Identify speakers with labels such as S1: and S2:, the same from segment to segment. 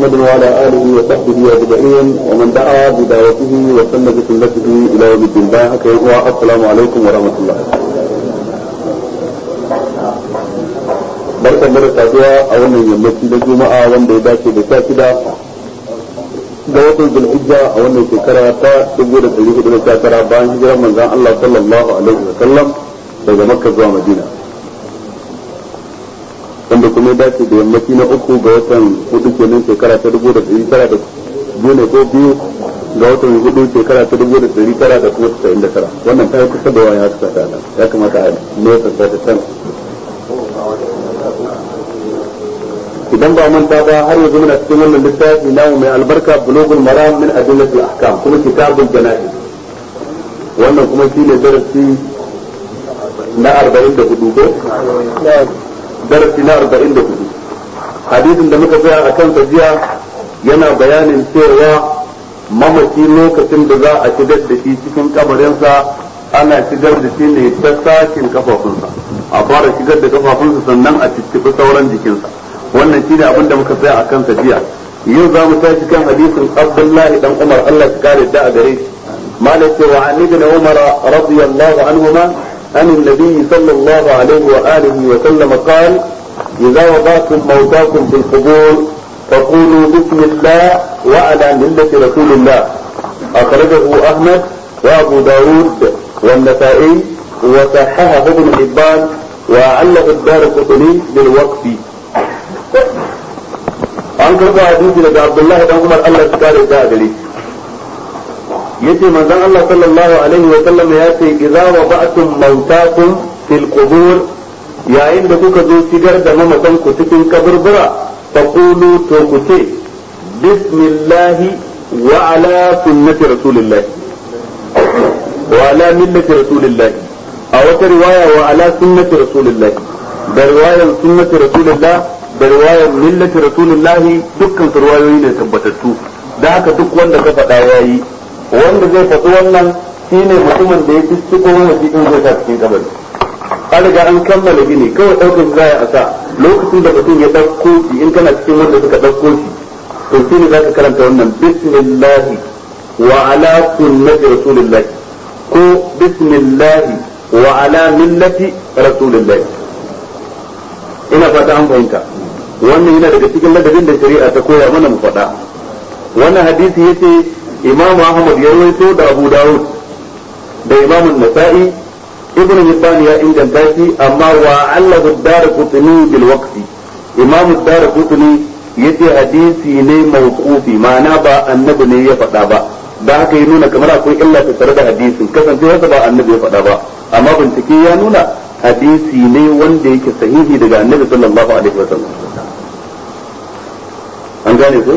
S1: محمد وعلى اله وصحبه اجمعين ومن دعا بدعوته وسن بسنته الى يوم الدين السلام عليكم ورحمه الله barkan mu da saduwa a wannan yammaci na juma'a wanda ya dace da sha shida da watan zulhijja a wannan shekara ta dubu da ɗari hudu da sha tara bayan hijirar manzon Allah sallallahu alaihi wa sallam daga makka zuwa madina wanda kuma ya dace da yammaci na uku ga watan hudu kenan shekara ta dubu da ɗari tara da biyu ne ko biyu ga watan hudu shekara ta dubu da ɗari tara da kuma tasa'in da tara wannan ta yi kusa da wani haka ta ya kamata a nesa ta ta can idan ba manta ba har yanzu muna cikin wannan littafi namu mai albarka bulugul maram min adillatil ahkam kuma kitabul janaiz wannan kuma shine darasi na 44 ko darasi na 44 hadisin da muka tsaya akan jiya yana bayanin cewa mamaci lokacin da za a shigar da shi cikin kabarinsa ana shigar da shi ne ta sashin kafafunsa a fara shigar da kafafunsa sannan a cicciɓi sauran jikinsa wannan shi ne abin da muka tsaya a kansa jiya yau za mu tashi kan hadisin abdullahi dan umar allah ya kare da a gare shi malam ce wa an ibn umar radiyallahu anhuma عن النبي صلى الله عليه وآله وسلم قال إذا وضعتم موتاكم في القبور فقولوا بسم الله وعلى ملة رسول الله أخرجه أحمد وأبو داود والنسائي وصححه ابن حبان وعلق الدار القطني بالوقف an karɓa hadisi daga Abdullahi dan Umar Allah ya kare ta gare yace manzon Allah sallallahu alaihi wa sallam ya ce idza wada'tum mautakum fil qubur yayin da kuka zo shigar da mamatan ku cikin kaburbura faqulu to ku ce bismillah wa ala sunnati rasulillah wa ala millati rasulillah a wata riwaya wa ala sunnati rasulillah da riwayar sunnati rasulillah da riwayar millati rasulullahi dukkan su riwayoyi ne tabbatattu da haka duk wanda ka faɗa yayi wanda zai faɗi wannan shine mutumin da ya fi ciko wani cikin zai sa cikin kabari an riga an kammala gini kawai ɗaukar za a sa lokacin da mutum ya ɗauko shi in kana cikin wanda suka ɗauko shi to shi ne za ka karanta wannan bismillahi wa ala sunnati rasulillahi ko bismillahi wa ala millati rasulillahi ina fata an fahimta wannan yana daga cikin ladabin da shari'a ta koya mana mu faɗa wannan hadisi yace imamu ahmad ya rawaito da abu dawud da imamu nasa'i ibnu hibban ya inganta shi amma wa allahu ad-darqutni bil waqti imamu ad-darqutni yace hadisi ne mawqufi ma'ana ba annabi ne ya faɗa ba da haka ya nuna kamar akwai illa ta tare da hadisin kasancewarsa ba annabi ya faɗa ba amma bincike ya nuna hadisi ne wanda yake sahihi daga annabi sallallahu alaihi wa sallam an gane ko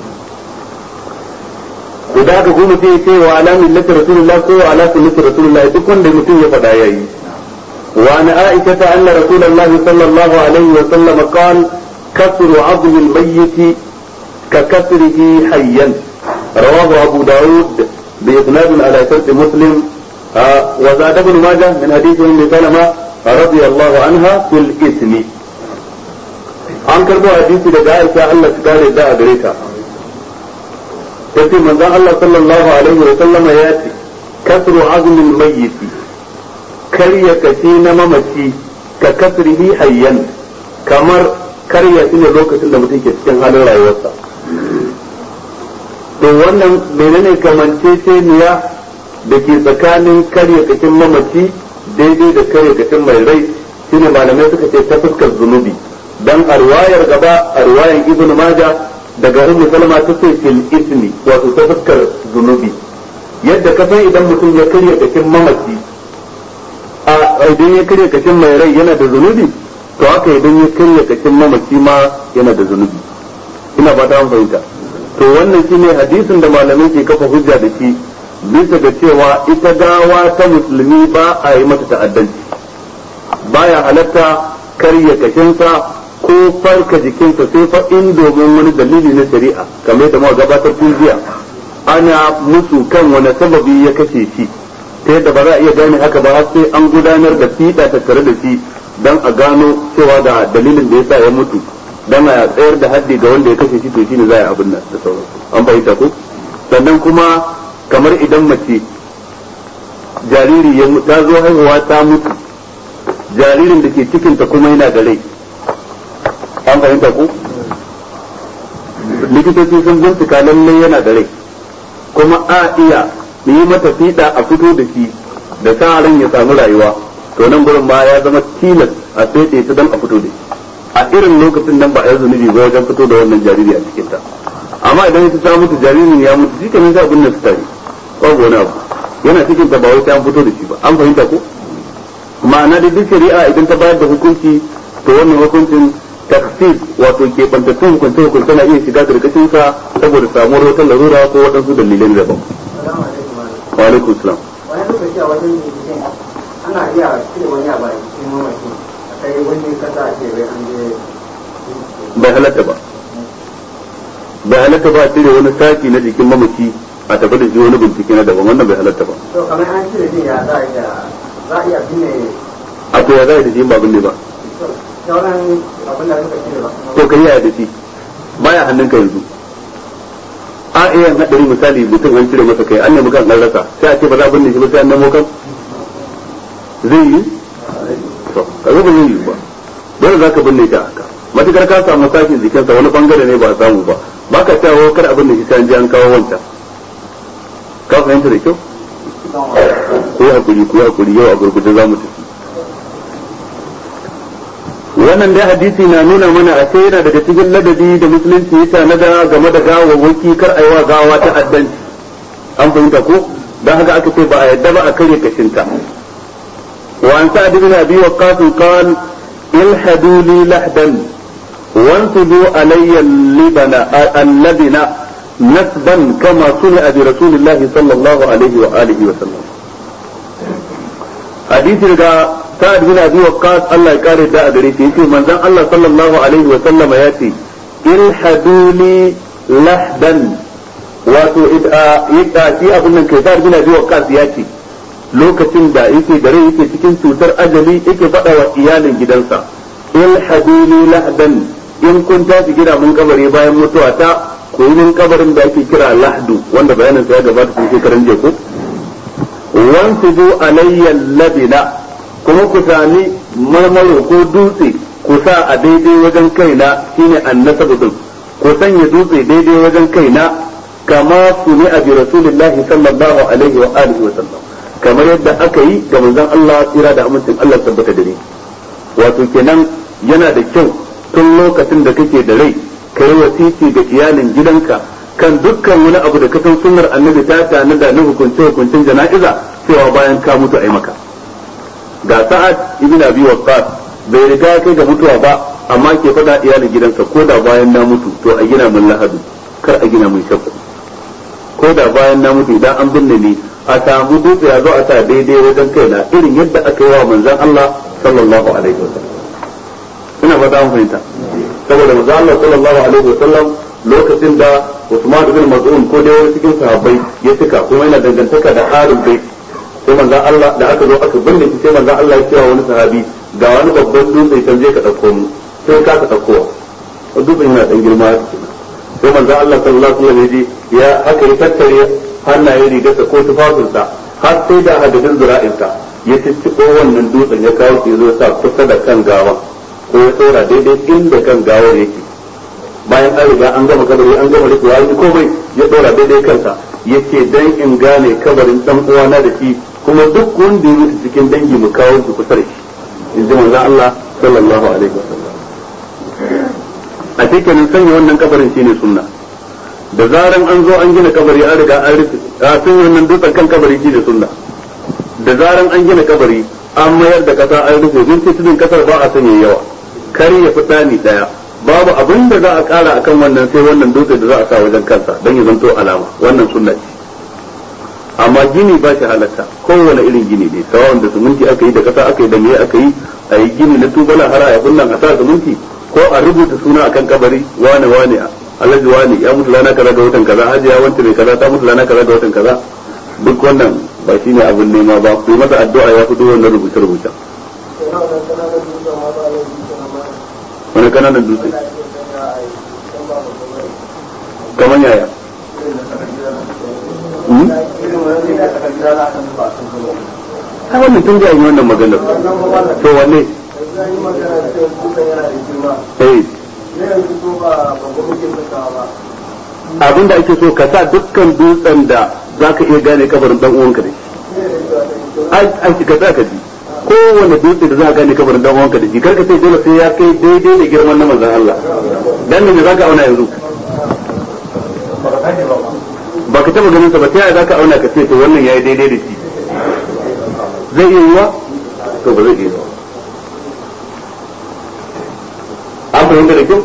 S1: to da aka kuma sai ce wa ala millati rasulullah ko wa ala sunnati rasulullah duk wanda mutum ya faɗa yayi wa ana aisha ta anna rasulullah sallallahu alaihi wa sallam qal kasru azmi al-mayyit ka kasrihi hayyan rawahu abu daud bi isnad ala shart muslim وزاد ابن ماجه من حديث ام سلمة رضي الله عنها في الاسم an karbo hadisi daga Aisha Allah ta kare da a gare ta yace manzon Allah sallallahu alaihi wa sallama ya ce kasru azmil mayyit karya kashi na mamaci ka kasrihi hayyan kamar karya shi ne lokacin da mutum ke cikin halin rayuwarsa to wannan menene kamanceceniya da ke tsakanin karya kashin mamaci daidai da karya kashin mai rai shine malamai suka ce ta fuskar zunubi dan a riwayar gaba a riwayar ibn majah daga ummu salama ta ce fil ismi wato ta fuskar zunubi yadda ka san idan mutum ya karya kashin mamaci a idan ya karya kashin mai rai yana da zunubi to haka idan ya karya kashin mamaci ma yana da zunubi ina ba ta fahimta to wannan shine hadisin da malamai ke kafa hujja da shi bisa ga cewa ita gawa ta musulmi ba a yi mata ta'addanci baya halatta karya kashinsa ko farka jikinsa sai fa in domin wani dalili na shari'a kamar da muka gabatar tun jiya ana musu kan wani sababi ya kashe shi ta yadda ba za a iya gane haka ba har sai an gudanar da fiɗa tattare da shi don a gano cewa da dalilin da yasa ya mutu dan a tsayar da haddi ga wanda ya kashe shi to shine za a abin nan da sauransu an fahimta ko sannan kuma kamar idan mace jariri ya ta zo haihuwa ta mutu jaririn da ke cikinta kuma yana da rai an fahimta ko likitoci sun bincika lallai yana da rai kuma a iya yi mata fiɗa a fito da shi da sa ran ya samu rayuwa to nan gurin ma ya zama tilas a sai ta dan a fito da shi a irin lokacin nan ba a yi zunubi ba wajen fito da wannan jariri a cikin ta amma idan ita ta mutu jaririn ya mutu shi kenan sai abin nan su tare babu wani abu yana cikin ta ba wai sai an fito da shi ba an fahimta ko ma'ana da duk shari'a idan ta bayar da hukunci to wannan hukuncin taksis wato ke bantattun hukunce hukunce na iya shiga karkashin sa saboda samuwar wata larura ko waɗansu dalilai daban wa alaikum salam
S2: wani lokaci a wajen binciken ana iya cire wani abu a cikin mamaci a kai wani kasa a ce bai an je
S1: bai halatta ba bai halatta ba a cire wani saki na jikin mamaci a tafi da shi wani bincike na daban wannan bai halatta ba
S2: to kamar an cire din ya za a iya za a iya binne
S1: a to ya za a yi da shi ba binne ba
S2: sauran abin da suka cire ba
S1: to ka yi ya da shi baya hannunka yanzu a iya hadari misali mutum an cire masa kai an nemi kan an rasa sai a ce ba za a binne shi ba sai an nemo kan zai yi to kaga ba zai yi ba dole za ka binne shi a haka matukar ka samu sashin jikinsa wani bangare ne ba a samu ba ba ka cewa kar abin da shi sai an je an kawo wancan ka fahimta da kyau ko hakuri ko hakuri yau a gurgurde za mu tafi wannan dai hadisi na nuna mana a sai yana daga cikin ladabi da musulunci ya tanada game da gawawwaki kar a yi wa gawa ta addanci an fahimta ko don haka aka ce ba a yadda ba a karya kashinta وعن سعد بن ابي وقاص قال الحدوا لي لحدا وانصبوا علي اللبن اللبن نسبا كما صنع برسول الله صلى الله عليه واله وسلم حديث رجاء سعد بن ابي وقاص الله يقارئ دا ادري في من ذن الله صلى الله عليه وسلم ياتي الحدوا لي لحدا wato ita shi abin nan kai sa'ad bin abi waqqas ya ce lokacin da yake da rai yake cikin cutar ajali yake faɗa wa iyalin gidansa ilhaduni lahdan in kun tashi gida mun kabari bayan mutuwa ta ku yi min kabarin da ake kira lahdu wanda bayanin sa ya gabata cikin shekaran jiya ko wansubu alayya labina kuma ku sami marmaro ko dutse ku sa a daidai wajen kaina shine annasabu din ku sanya dutse daidai wajen kaina kama suni a bi rasulillahi sallallahu alaihi wa alihi wa sallam kamar yadda aka yi ga manzon Allah tsira da amincin Allah tabbata da ni wato kenan yana da kyau tun lokacin da kake da rai kai wasiki ga iyalin gidanka kan dukkan wani abu da ka san sunnar annabi ta tana da na hukunce hukuncin jana'iza cewa bayan ka mutu ai maka ga sa'ad ibn abi waqqas bai riga kai ga mutuwa ba amma ke faɗa iyalin gidansa ko da bayan na mutu to a gina mun lahadu kar a gina mun shakku ko da bayan na mutu idan an binne ni a samu dutse ya zo a sa daidai wajen kaina irin yadda aka yi wa manzon Allah sallallahu alaihi wasallam ina fata an fahimta saboda manzon Allah sallallahu alaihi wasallam lokacin da Usman ibn Mas'ud ko dai wani cikin sahabbai ya cika kuma yana dangantaka da harin bai sai manzon Allah da aka zo aka binne shi sai manzon Allah ya cewa wani sahabi ga wani babban dutse can je ka dauko mu sai ka ka dauko dutsen yana dan girma sai manzon Allah sallallahu alaihi wasallam ya aka yi tattare hannayen rigarsa ko tufafinsa har sai da hadadin zura'insa ya cicciko wannan dutsen ya kawo shi zo sa kusa da kan gawa ko ya tsora daidai inda kan gawar yake bayan an riga an gama kabari an gama rikuwa an komai ya tsora daidai kansa yace dan in gane kabarin dan uwana da shi kuma duk wanda ya mutu cikin dangi mu kawo shi kusa da shi in ji manzon Allah sallallahu alaihi wasallam a cikin sanya wannan kabarin shine sunna da zaran an zo an gina kabari an riga an rufe a sun wannan dutsen kan kabari shi da sunna da zaran an gina kabari an mayar da kasa an rufe don tudun kasar ba a sanya yawa kar ya fi tsani daya babu abin da za a kara akan wannan sai wannan dutse da za a sa wajen kansa don ya zanto alama wannan sunna ce amma gini ba shi halatta kowane irin gini ne sawan da suminti aka yi da kasa aka yi da me aka yi a yi gini na tubala har a bunnan a sa suminti ko a rubuta suna akan kabari wane wane alhaji wani ya mutu rana kaza ga watan kaza hajiya wanta mai kaza ta mutu rana kaza ga watan kaza duk wannan ba shine abin nema ba ku masa addu'a ya fito wannan rubuce rubuce wani kananan dutse kamar yaya ai wannan tun da yi wannan maganar to wanne eh abin da ake so ka sa dukkan dutsen da za ka iya gane kabarin dan uwanka da shi ai ka sa ka ji kowane dutse da za ka gane kabarin dan uwanka da shi kar ka ce dole sai ya kai daidai da girman na manzon Allah dan me za ka auna yanzu ba ka taba ganin sa ba ta yaya za ka auna ka ce to wannan yayi daidai da shi zai iya yiwa to ba zai iya yiwa an fahimta da kyau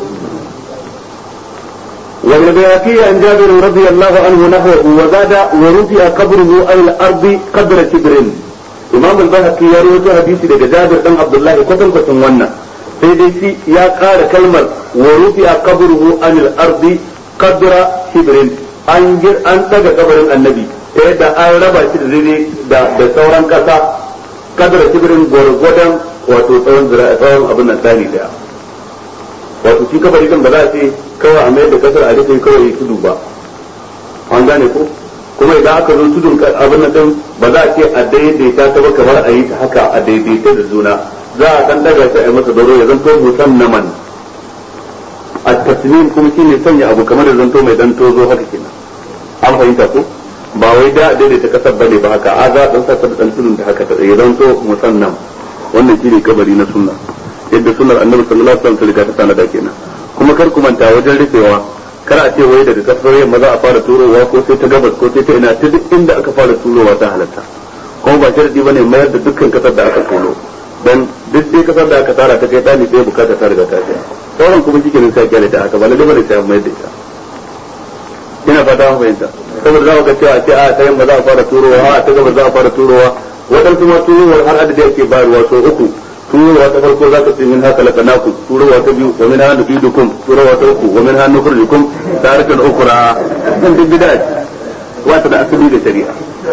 S1: والبيهقي عن جابر رضي الله عنه نحوه وزاد ورفع قبره على الارض قدر شبر امام البيهقي يا رواه حديث daga Jabir dan Abdullah kwatan kwatan wannan sai dai shi ya ƙara kalmar wa rufi'a qabruhu anil ardi qadra shibrin an gir an daga kabarin annabi ta yadda an raba shi da daidai da da sauran kasa qadra shibrin gwargwadon wato tsawon zira tsawon abin nan tsani daya wato shi kabari kan ba za a ce kawai a mayar da kasar a rufe kawai ya tudu ba an gane ko kuma idan aka zo tudun abin nan din ba za a ce a daidaita ta ba kamar a yi ta haka a daidaita da juna za a dan daga shi a yi masa doro ya zanto musannaman a tasmin kuma shine sanya abu kamar da zanto mai dan tozo haka kenan an fahimta ko ba wai da a daidaita kasar bane ba haka a za a dan sa ta dan tudun da haka ya zanto musannam wannan shine kabari na sunna yadda sunnar annabi sallallahu alaihi wasallam ta riga ta sanada kenan kuma kar ku manta wajen rufewa kar a ce wai daga kasar yamma za a fara turowa ko sai ta gabas ko sai ta ina ta duk inda aka fara turowa ta halatta kuma ba sharadi bane mayar da dukkan kasar da aka tono dan duk sai kasar da aka tara ta kai dani sai bukata ta riga ta tsaya sauran kuma shi kenan sai kyale ta haka ba lalle bane sai mayar da ita ina fata an fahimta saboda za ka cewa a ce a ta yamma za a fara turowa a ta gabas za a fara turowa waɗansu ma turowar har adadi ake bayarwa so uku turowa ta farko za ka ce min haka laqanakum turowa ta biyu wa min hanu idukum turowa ta uku wa min hanu nukhrijukum taratan ukhra dan duk bid'a wata da asali da shari'a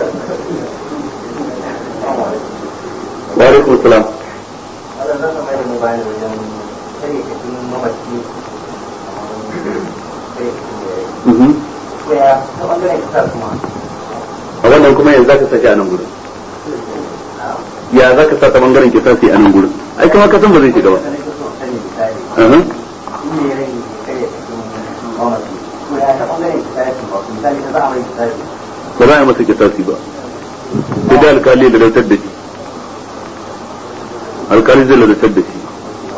S1: wa alaikum salam a wannan kuma yanzu za ka sake a nan gudun ya za ka sa ta bangaren ke sasi a nan gurin ai kuma ka san ba zai shiga ba ba za a yi masa kisasi ba sai da alkali da lautar da shi alkali zai lautar da shi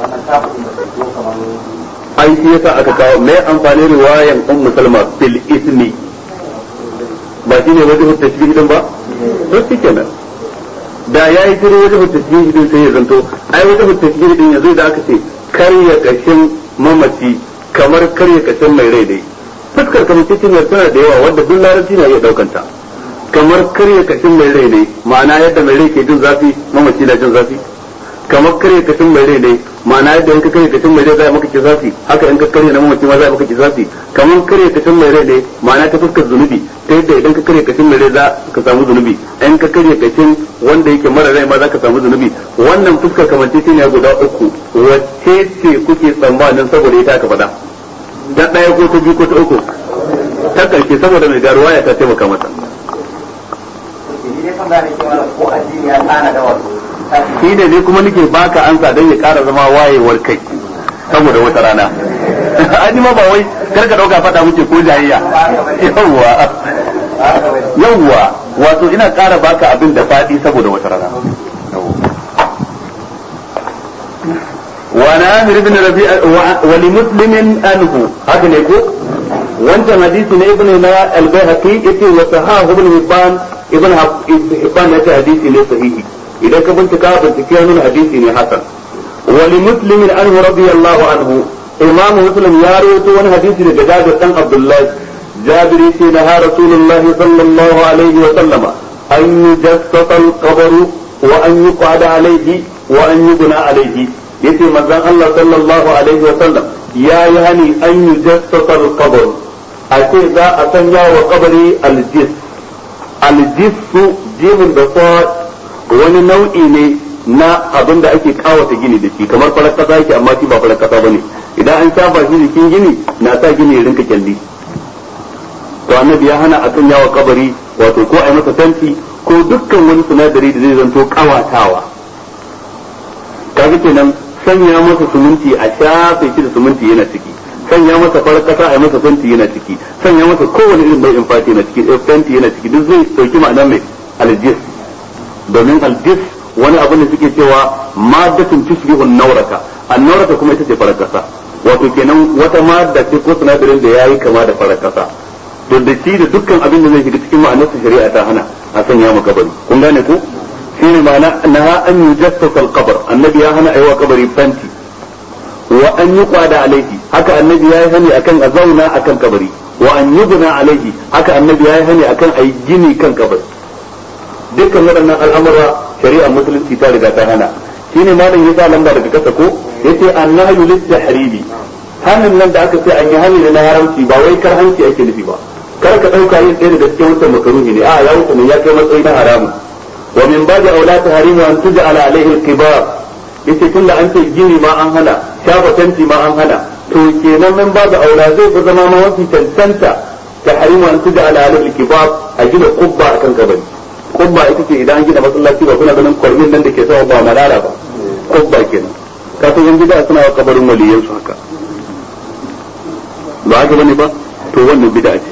S1: ai shi yasa aka kawo mai amfani riwayan ummu salma fil ismi ba shi ne wajen tashbih din ba to shi kenan da ya yi tiro wajen tasbihi din sai ya zanto ai wajen tasbihi din yanzu da aka ce karya kashin mamaci kamar karya kashin mai rai dai fuskar kamar cikin tana da yawa wanda duk larabci na iya daukanta kamar karya kashin mai rai ne ma'ana yadda mai rai ke jin zafi mamaci na jin zafi kamar karya kashin mai rai ne ma'ana yadda in ka karya kashin mai rai za maka ki zafi haka in ka karya na mamaci ma za maka ki zafi kamar karya kashin mai rai ne ma'ana ta fuskar zunubi ta yadda idan ka karya kashin mai rai za ka samu zunubi in ka karya kashin wanda yake mara rai ma za ka samu zunubi wannan fuskar kamance ne guda uku wacce ce kuke tsammanin saboda ita aka faɗa ta ɗaya ko ta biyu ko ta uku ta ƙarshe saboda mai garuwa ya ta taimaka mata shi ne ne kuma nake baka ansa don ya ƙara zama wayewar kai saboda wata rana an ma ba wai karka ɗauka faɗa muke ko jayayya yawwa yawwa wato ina ƙara baka abin da faɗi saboda wata rana وعن عامر بن ربيع ولمسلم انه هكذا يقول وانت حديث ابن البيهقي يتي وصححه ابن حبان ابن حبان يتي حديث ne sahihi idan ka bincika bincike nuna hadisi ne hasan ولمسلم عنه رضي الله عنه امام مسلم يا رويته wani hadisi daga Jabir dan Abdullah جابر نهى رسول الله صلى الله عليه وسلم أن يجسس القبر وأن يقعد عليه وأن يبنى عليه yace manzon Allah sallallahu alaihi wa sallam ya yi hani an yi jassasa al-qabr a ce za a sanya wa kabari aljis aljissu jimin da wani nau'i ne na abin da ake kawata gini da shi kamar farar kasa yake amma shi ba farar kasa bane idan an shafa shi jikin gini na sa gini ya rinka kyalli to annabi ya hana a sanya wa kabari wato ko a yi masa tanti ko dukkan wani sinadari da zai zanto kawatawa kaga kenan sanya masa suminti a shafe shi da suminti yana ciki sanya masa farar kasa a yi masa fenti yana ciki sanya masa kowane irin nau'in fati yana ciki fenti yana ciki duk zai dauki ma'ana mai aljis domin aljis wani abin da suke cewa maddatun tushbihu an-nawrata an-nawrata kuma ita ce farar kasa wato kenan wata madda ce ko sinadarin da yayi kama da farar kasa to da shi da dukkan abin da zai shiga cikin ma'anar shari'a ta hana a sanya maka kabari kun gane ko shine ma'ana naha an yujassasa al-qabr annabi ya hana aiwa kabari fenti wa an yuqada alaihi haka annabi ya yi hani akan a zauna akan kabari wa an yubna alaihi haka annabi ya yi hani akan a yi gini kan kabari dukkan waɗannan al'amura shari'ar musulunci ta riga ta hana shine malam ya sa lamba daga kasa ko yace annahyu lit-tahrimi hannun nan da aka ce an yi hani na haramci ba wai kar hanci ake nufi ba kar ka dauka yin ɗaya daga cikin wancan makaruhi ne a ya wuce ne ya kai matsayi na haramu wa min baji aula tahrimu an tuj'ala alaihi al-kibar yace tunda an ce gini ma an hana shafa tanti ma an hana to kenan min babu aula zai fi zama ma mafi cancanta tahrimu an tuj'ala alaihi al-kibar a gina kubba akan kabari kubba ita ce idan an gina masallaci ba kuna ganin kwarmin nan da ke sama ba malala ba kubba kenan kafin yan gida suna wa kabarin waliyan su haka ba haka bane ba to wannan bid'a ce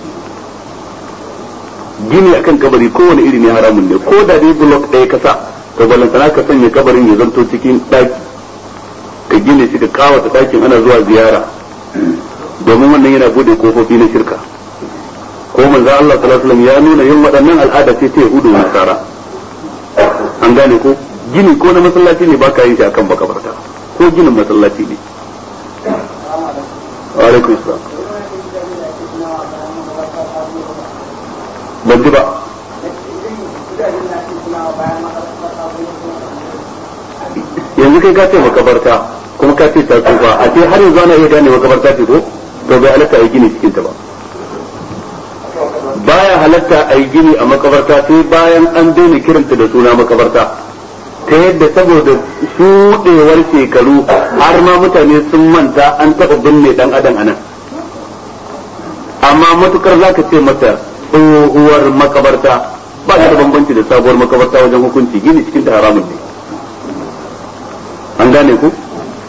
S1: gini akan kabari kowane iri ne haramun ne ko da dai block ɗaya ka sa to balantana ka sanya kabarin ya zanto cikin ɗaki ka gine shi ka kawata ɗakin ana zuwa ziyara domin wannan yana bude kofofi na shirka ko manzo Allah sallallahu alaihi wasallam ya nuna yin waɗannan al'ada ce ta Yahudu da Nasara an gane ko gini ko na masallaci ne baka yin shi akan makabarta ko ginin masallaci ne wa alaikum salam ban ji ba yanzu kai ka ce makabarta kuma ka ce ta tsufa a ce har yanzu ana iya gane makabarta ce ko to bai halatta a yi gini cikin ta ba baya halatta a yi gini a makabarta sai bayan an daina kiranta da suna makabarta ta yadda saboda shuɗewar shekaru har ma mutane sun manta an taɓa binne ɗan adam a nan amma matukar za ka ce mata tsohuwar makabarta ba ta da bambanci da sabuwar makabarta wajen hukunci gini cikin ta haramun ne an gane ku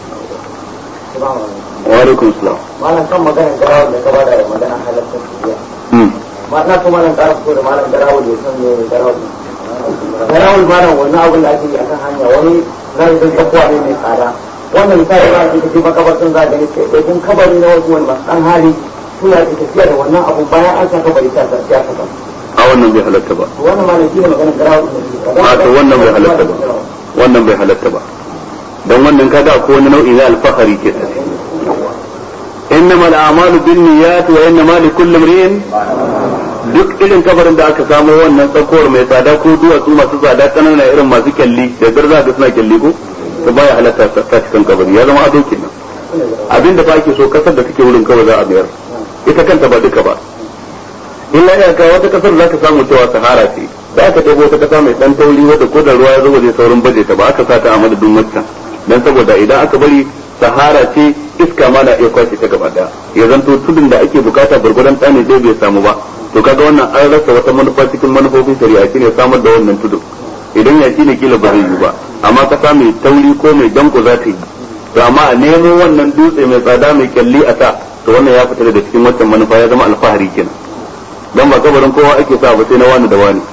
S1: wa alaikum salam
S2: malam kan maganar garawar da ka bada da magana halatta shiriya ma na so malam ƙara fito da malam garawar da san me garawar garawar malam wannan abin da ake yi akan hanya wani zai zai tsakuwa ne mai tsada wannan misali ba ake tafi makabartan za a gani sai dai kun kabari na wasu wani masu ɗan hali suna da tafiya da wannan abun bayan an sa kabari ta ta ya saka
S1: a wannan bai halatta ba
S2: wannan malam shi ne maganar garawar da ke
S1: a to wannan bai halatta ba wannan bai halatta ba don wannan kaga ko wani nau'i na alfahari ke tare innama al'amalu binniyat wa innama likulli imrin duk irin kabarin da aka samo wannan tsakowar mai tsada ko duwatsu masu tsada kanana irin masu kyalli da garza da suna kyalli ko to baya halatta ta cikin kabari ya zama ado kenan abinda fa ake so kasar da take wurin kawai za a biyar ita kanta ba duka ba illa iyaka wata kasar za ka samu cewa sahara ce da aka ɗago wata kasa mai ɗan tauri wadda ko da ruwa ya zo zai saurin baje ta ba aka sa ta a madadin wancan dan saboda idan aka bari sahara ce iska ma na iya kwashe ta gaba daya ya zanto tudun da ake bukata gurgudan tsani dai bai samu ba to kaga wannan an rasa wata manufa cikin manufofin shari'a shine samar da wannan tudun idan ya ne kila ba zai yi ba amma kasa mai tauri ko mai danko za ta yi to amma a nemo wannan dutse mai tsada mai kyalli a sa to wannan ya fita daga cikin wancan manufa ya zama alfahari kenan dan ba kabarin kowa ake sa ba sai na wani da wani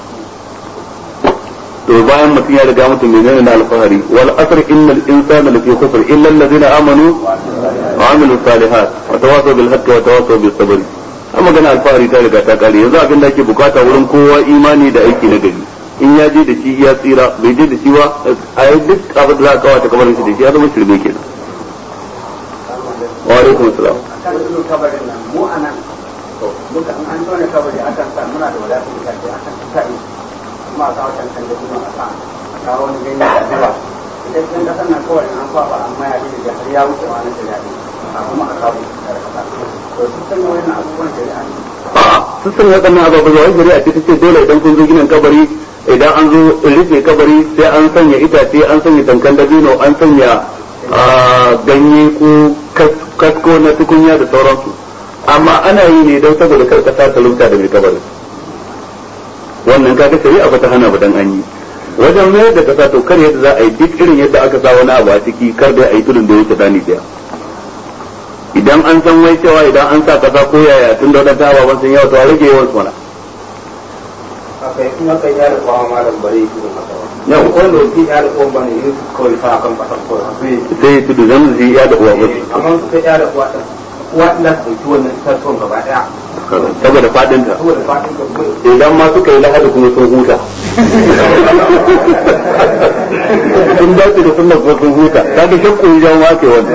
S1: to bayan mutum ya riga mutum menene na alfahari wal asr innal insana lafi khusr illa alladhina amanu wa amilu salihat wa tawasaw bil haqqi wa tawasaw bis sabr amma magana alfahari ta riga ta kare yanzu abin da ake bukata wurin kowa imani da aiki na gari in ya je da shi ya tsira bai je da shi ba a yi duk abin da za a kawata kamar shi da shi ya zama shirme kenan wa alaikum assalam
S2: kan su kabarin nan mu a nan duka an an tone kabari akan sa muna da wadatar itace akan sa yi kuma a kawo cancan da kuma a sa a kawo wani ganye da zuwa idan cikin kasan nan kawai an kwaba an maya da har ya wuce wani da daɗi a kuma a kawo da kasa to su san wannan abubuwan shari'a ne
S1: a'a sun san waɗannan ababen da wani shari'a ce ta ce dole idan kun zo ginin kabari idan an zo rufe kabari sai an sanya itace an sanya tankan dabino an sanya ganye ko kasko na tukunya da sauransu amma ana yi ne don saboda kar kasa ta lumta da mai kabarin wannan kaga shari'a ba ta hana ba dan an yi wajen mayar da kasa to kar yadda za a yi duk irin yadda aka sa wani abu a ciki kar da a yi tudun da wuce dani daya idan an san wai cewa idan an sa kasa ko yaya tun da wadanda ababen sun yawa to a rage yawan su mana
S2: aka yi kuma kai ya da kwa malam bare shi da kasa
S1: Yau.
S2: ko da shi ya da kwa bane yin kawai fa kan kasa ko sai
S1: sai ya tudu zan zai ya da uwa musu
S2: amma su kai ya da kwa ta kuwa ina su dauki wannan itatuwan gaba daya
S1: saboda fadinta
S2: saboda fatin ka kuma
S1: idan ma suka yi lahadi kuma sun huta sun dace da sunna ko sun huta kaga shakku ya jawo wake wannan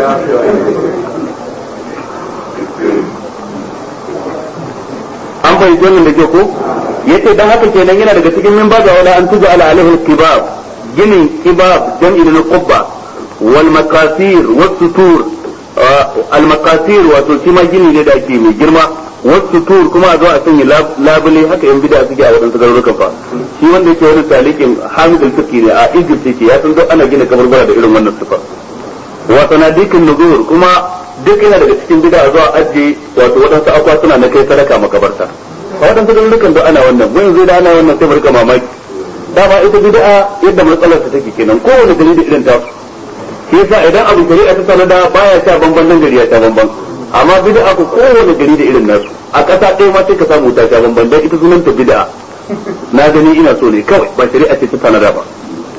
S1: an fahimci wannan da ke ko yace dan haka kenan yana daga cikin min baga wala an tuja ala alaihi al-kibab ginin kibab jam'i na qubba wal makasir was sutur al makasir wato shi ma gini ne da ake mai girma was sutur kuma a zo a sanya lab- labule haka yan bid'a suke a wadansu garurukan fa shi wanda yake wani talikin hamid al-fiqi ne a Egypt yake ya san duk ana gina kabarbara da irin wannan sifa wa sanadikin nuzur kuma duk yana daga cikin bid'a zuwa ajiye wato waɗansu akwatuna na kai sadaka makabarta a waɗansu garurukan da ana wannan mun yanzu da ana wannan sai mu rika mamaki dama ita bid'a yadda matsalar ta take kenan kowane gari da irin ta shi yasa idan abu shari'a ta sanada baya sha bamban nan gari ya sha bamban amma bid'a ko kowane gari da irin nasu a ƙasa ɗaya ma sai ka samu ta sha bamban dan ita sunanta bid'a na gani ina so ne kawai ba shari'a ce ta sanada ba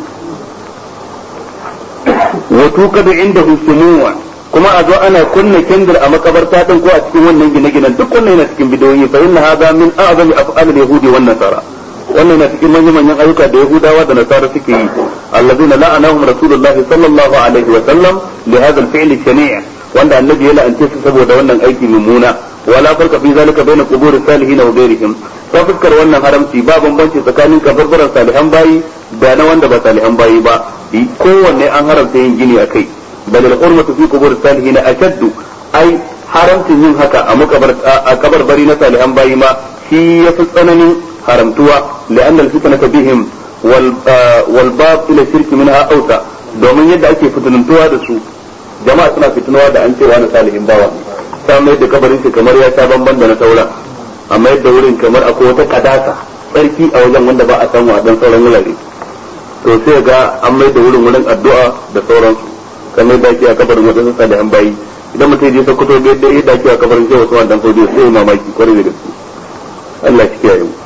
S1: wa tuqadu indahu sumuwa kuma a zo ana kunna kendir a makabarta din ko a cikin wannan gine-ginen duk wannan yana cikin bidiyoyi fa inna hadha min a'zami af'al al-yahudi wan nasara wannan yana cikin manyan manyan ayyuka da yahudawa da nasara suke yi allazina la'anahum rasulullah sallallahu alaihi wa sallam li hadha al-fi'l shani' wanda annabi ya la'ance su saboda wannan aiki mummuna wala farqa fi zalika bayna qubur salihin wa ghayrihim ta fuskar wannan haramci ba bambanci tsakanin kabarbaran salihan bayi da na wanda ba salihan bayi ba kowanne an haramta yin gini akai bal al-hurmatu fi qubur salihin ashaddu ai haramcin yin haka a makabar a kabarbari na salihan bayi ma shi yafi tsananin haramtuwa la'anna al-fitnata bihim wal wal bab ila shirki minha awsa domin yadda ake fitinantuwa da su jama'a suna fitinuwa da an cewa na salihin bawa ta mai da kabarin shi kamar ya sha bamban da na sauran amma yadda wurin kamar akwai wata kadasa tsarki a wajen wanda ba a samu a dan sauran wurare to sai ga an mai da wurin wurin addu'a da sauransu kamar da ake a kabarin wadansu salihan bayi idan mutum je sokoto ga yadda yadda ake a kabarin shehu usman dan fodiyo sai ya mamaki kwarai da gaske Allah shi kiyaye mu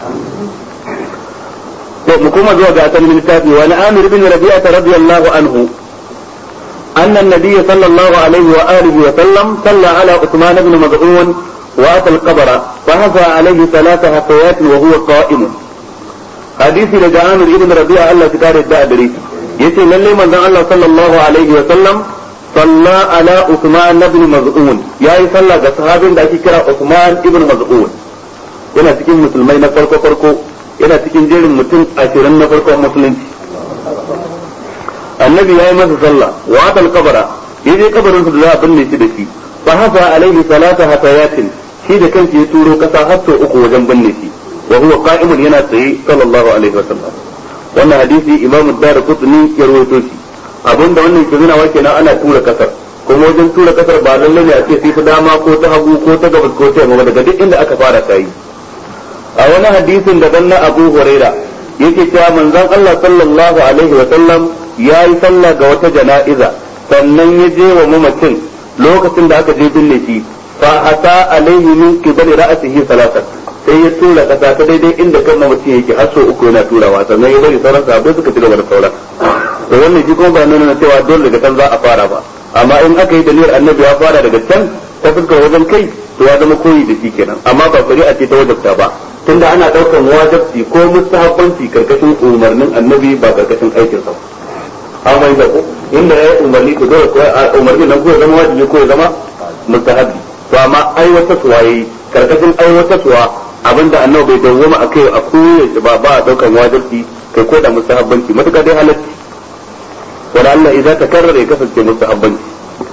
S1: to mu kuma zuwa ga asalin littafi wa na amir bin rabi'a radiyallahu anhu أن النبي صلى الله عليه وآله وسلم صلى على عثمان بن مظعون وأتى القبر فهفى عليه ثلاث هفيات وهو قائم حديث لدى عامر ابن ربيعة الله تكار الدادري يتي للي من الله صلى الله عليه وسلم صلى على عثمان بن مظعون يا صلى صحابي da ake kira Uthman ibn Maz'un yana cikin musulmai na farko farko yana cikin jerin mutum ashirin na farkon musulunci annabi ya yi masa sallah wa atal kabara ya je kabarin da za a binne shi da shi fa hafa alaihi salata hatayatin shi da kansa ya turo kasa har sau uku wajen binne shi wa huwa qa'imun yana tsaye sallallahu alaihi wa sallam wannan hadisi imam ad-darqutni ya rawaito shi abinda wannan ke nuna wake nan ana tura kasar kuma wajen tura kasar ba lalle ne a ce sai ta dama ko ta hagu ko ta gabas ko ta yamma daga duk inda aka fara kai a wani hadisin da na Abu Huraira yake cewa manzon Allah sallallahu alaihi wa sallam ya yi sallah ga wata jana'iza sannan ya je wa mamacin lokacin da aka je binne shi fa ata alaihi min qibali ra'sihi salatan sai ya tura kasa ta daidai inda kan mamacin yake har sau uku yana turawa sannan ya bari sauran sahabbai suka ci gaba da sauran to wannan shi kuma ba nuna cewa dole daga can za a fara ba amma in aka yi dalilin annabi ya fara daga can ta fuskar wajen kai to ya zama koyi da shi kenan amma ba shari'a ce ta wajabta ba tunda ana daukan wajabci ko mustahabbanci karkashin umarnin annabi ba karkashin aikinsa ba an mai da inda ya yi umarni to dole umarni nan ko ya zama wajibi ko ya zama mustahabi to amma aiwata suwa yayi karkashin aiwata suwa abinda annabi bai dawwama a kai a koyaushe ba ba a daukan wajibi kai ko da mustahabbanci matuka dai halacci wala Allah idan ta karrara ya kasance mustahabbanci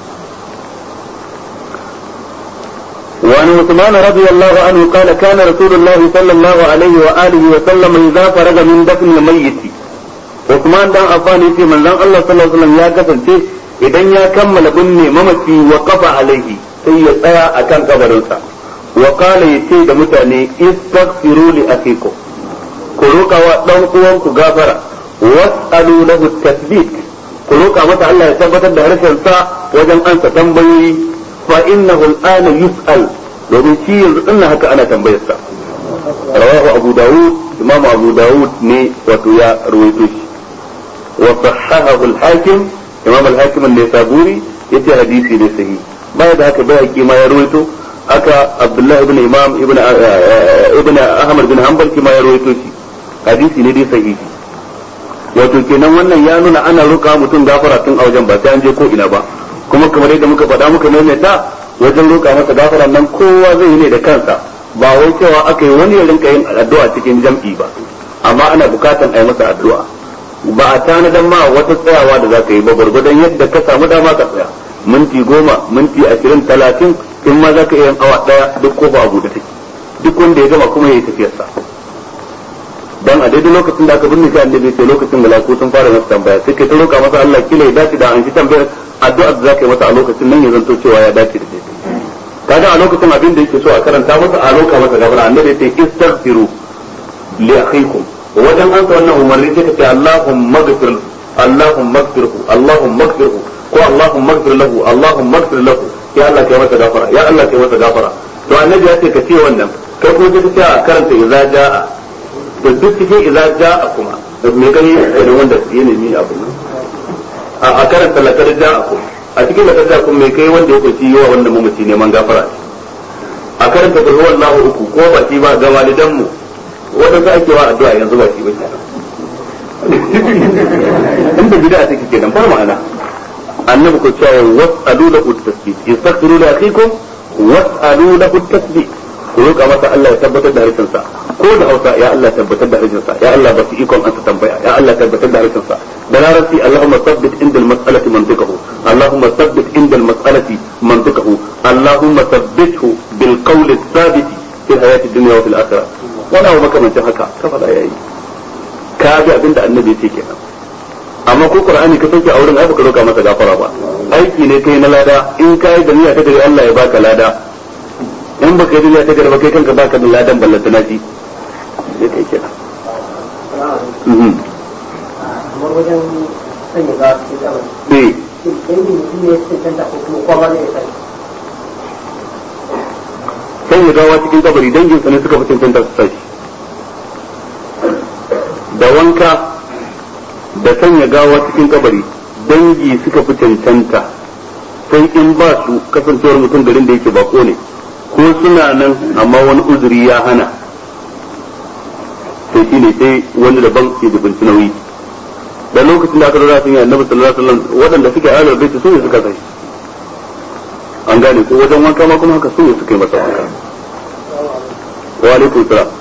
S1: وعن عثمان رضي الله عنه قال كان رسول الله صلى الله عليه وآله وسلم إذا فرغ من دفن الميت Usman dan Affan yace manzon Allah sallallahu alaihi wasallam ya kasance idan ya kammala binne mamaci wa qafa alaihi sai ya tsaya akan kabarinsa wa qala yace da mutane istaghfiru li akikum ku roƙa wa dan uwanku gafara was'alu lahu tathbit ku roƙa masa Allah ya tabbatar da harshen sa wajen ansa tambayoyi fa innahu al'ana yus'al domin shi yanzu din haka ana tambayar sa rawahu abu daud imam abu daud ne wato ya rawaito shi wa sahahahu al-hakim imam al-hakim an-nisaburi yace hadisi ne sahihi baya da haka bai ma ya rawaito haka abdullahi ibn imam ibn ibn ahmad bin hanbal kima ya rawaito shi hadisi ne dai sahihi wato kenan wannan ya nuna ana roƙa mutum gafara tun a wajen ba sai an je ko ina ba kuma kamar yadda muka faɗa muka maimaita wajen roƙa masa gafara nan kowa zai yi ne da kansa ba wai cewa aka yi wani ya rinka yin addu'a cikin jam'i ba amma ana bukatan a yi masa addu'a ba a tanadan ma wata tsayawa da za ka yi ba gwargwadon yadda ka samu dama ka tsaya minti goma minti ashirin talatin in ma za ka iya yin awa ɗaya duk kofa a buɗe take duk wanda ya gama kuma ya yi tafiyarsa dan a daidai lokacin da aka binne shi annabi sai lokacin malaku sun fara masa tambaya sai kai ta roƙa masa Allah kila ya dace da an shi tambayar addu'ar da zaka yi masa a lokacin nan ya zanto cewa ya dace da daidai kaga a lokacin abin da yake so a karanta masa a roƙa masa gafara annabi sai istaghfiru li akhikum wajen an wannan umarni sai ka ce Allahumma ghfir Allahumma ghfirhu Allahumma ghfirhu ko Allahumma ghfir lahu Allahumma ghfir lahu ya Allah kai masa gafara ya Allah kai masa gafara to annabi ya ce ka ce wannan kai kuma ka ce a karanta idza jaa da duk cikin idza jaa kuma da me gani da wanda ya nemi abu a karanta lakar jaa kuma a cikin lakar jaa kuma me kai wanda ya kunci yawa wanda mamaci neman gafara a karanta kulhu wallahu uku ko ba shi ba ga walidan mu wadanda ake wa addu'a yanzu ba shi ba inda bid'a take kenan ba ma'ana annabi ko cewa was'alu lahu at-tasbih yastaghfiru li akhikum was'alu lahu at-tasbih ku roƙa masa Allah ya tabbatar da harshen sa ko da Hausa ya Allah tabbatar da harshen sa ya Allah ba su ikon an tambaya ya Allah tabbatar da harshen sa da larabci Allahumma thabbit indal mas'alati mantiqahu Allahumma thabbit indal mas'alati mantiqahu Allahumma thabbithu bil qawli thabit fi hayati dunya wa fil akhirah wala wa makamancin haka ka fada yayi ka ga abinda annabi yake kenan amma ko qur'ani ka sauke a wurin ai baka roka masa gafara ba aiki ne kai na lada in kai da niyya ta gari Allah ya baka lada in baka yi niyya ta gari ba kai kanka baka da ladan ballanta na shi sai kai kenan
S2: kamar wajen sanya ga cikin zaman
S1: eh
S2: in mutum ne ya cancanta ko kuma kwama ne ya sani
S1: sai ya gawa cikin kabari dangin sa ne suka fi cancanta su sashi da wanka da sanya gawa cikin kabari dangi suka fi cancanta sai in ba su kasancewar mutum garin da yake bako ne ko suna nan amma wani uzuri ya hana sai shi ne sai wani daban ke dubinci nauyi da lokacin da aka zara sun yi annabi sallallahu alaihi wasallam waɗanda suke ahlul bait su ne suka sai an gane ko wajen wanka ma kuma haka su ne suka yi masa wanka wa alaikum salam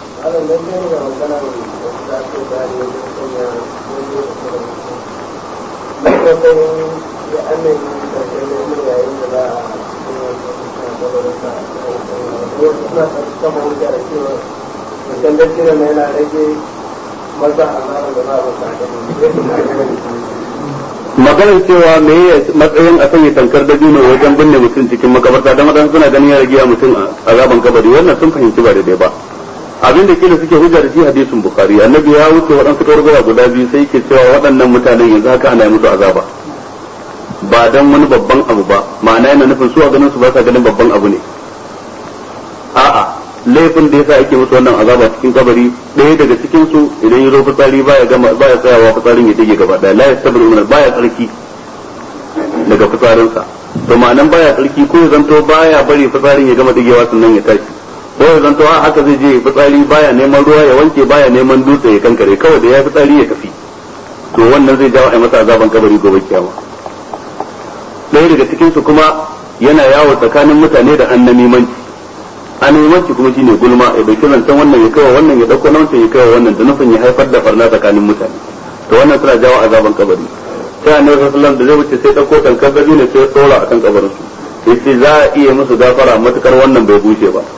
S1: maganar cewa me ya matsayin a sanya tankar da dino wajen binne mutum cikin makabarta don wadansu suna ganin ya rage mutum a gaban kabari wannan sun fahimci ba daidai ba abin da kila suke hujja da shi hadisin bukhari annabi ya wuce waɗansu kawargara guda biyu sai yake cewa waɗannan mutanen yanzu haka ana yi musu azaba ba dan wani babban abu ba ma'ana yana nufin su a ganin su ba sa ganin babban abu ne a'a laifin da yasa ake musu wannan azaba cikin kabari ɗaya daga cikin su idan ya zo fitsari baya gama baya tsayawa fitsarin ya dige gaba ɗaya la yastabiru min baya tsarki daga fitsarinsa to ma'anan baya tsarki ko ya zanto baya bari fitsarin ya gama digewa sannan ya tashi ko ya zanto a haka zai je fitsari baya neman ruwa ya wanke baya neman dutse ya kankare kawai da ya fitsari ya tafi to wannan zai jawo a masa azaban kabari gobe kiyama ɗaya daga cikin su kuma yana yawo tsakanin mutane da annamimanci annamimanci kuma shine gulma ya dauki zancen wannan ya kawo wannan ya dauko na wancan ya kawo wannan da nufin ya haifar da farna tsakanin mutane to wannan suna jawo azaban kabari sai annabi sallallahu alaihi wasallam da zai wuce sai dauko tankar gabi ne sai ya tsora akan kabarin su yace za a iya musu gafara matukar wannan bai bushe ba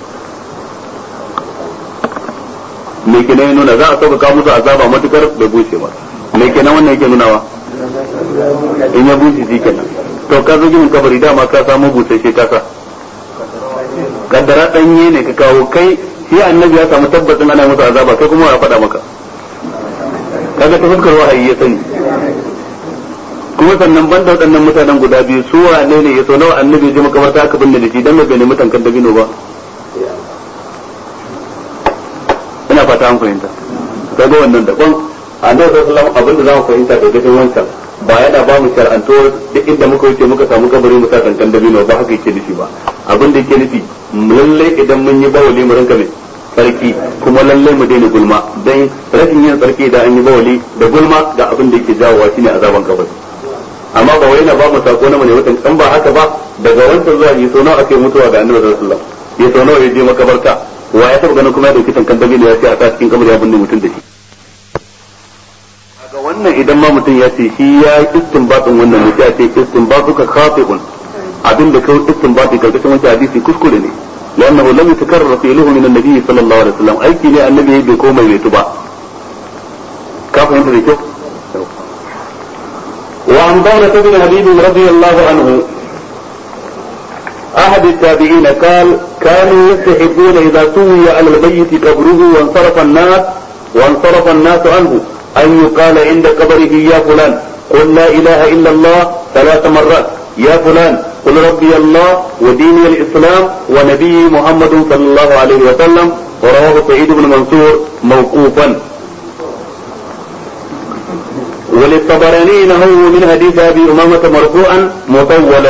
S1: me kenan ya nuna za a sauƙaƙa musu azaba matukar bai bushe ba me kenan wannan yake nunawa in ya bushe shi kenan to ka zo ginin kabari dama ka samu busasshe kasa kaddara danye ne ka kawo kai shi annabi ya samu tabbacin ana masa azaba kai kuma ya faɗa maka kaga ta fuskar wahayi ya sani kuma sannan banda waɗannan mutanen guda biyu su wane ne ya so nawa annabi ji makabarta aka binne da shi dan bai ne mutan kan dabino ba ina fata an fahimta kaga wannan daban annabi sallallahu alaihi wasallam abinda zamu fahimta da cikin wancan ba yana ba mu shar'antuwar duk inda muka wuce muka samu kabari mu sa kankan dabino ba haka yake nufi ba abin da yake nufi lalle idan mun yi bawali mu rinka mai sarki kuma lalle mu daina gulma dan rashin yin sarki da an yi bawali da gulma da abin da yake jawowa shine azaban kabari amma ba wai na ba mu sako na mu ne watan kan ba haka ba daga wancan zuwa yi so nawa ake mutuwa ga annabi sallallahu alaihi wasallam ya so nawa ya je makabarta wa ya taba ganin kuma ya dauki tankan dabino ya ce a sa cikin kabari ya binne mutum da shi ga wannan idan ma mutum ya ce shi ya yi istinbatin wannan ne ya ce istinbatu ka khati'un abin da kai istinbati karkashin wancan hadisi kuskure ne لأنه لم يتكرر فعله من النبي صلى الله عليه وسلم أي كي النبي بكوما يتبع كيف أنت ذيك وعن دولة بن حبيب رضي الله عنه أحد التابعين قال كانوا يستحبون إذا سوي على الميت قبره وانصرف الناس وانصرف الناس عنه أن يقال عند قبره يا فلان قل لا إله إلا الله ثلاث مرات يا فلان قل ربي الله وديني الإسلام ونبي محمد صلى الله عليه وسلم ورواه سعيد بن منصور موقوفا وللطبراني نهو من حديث أبي أمامة مرفوعا مطولا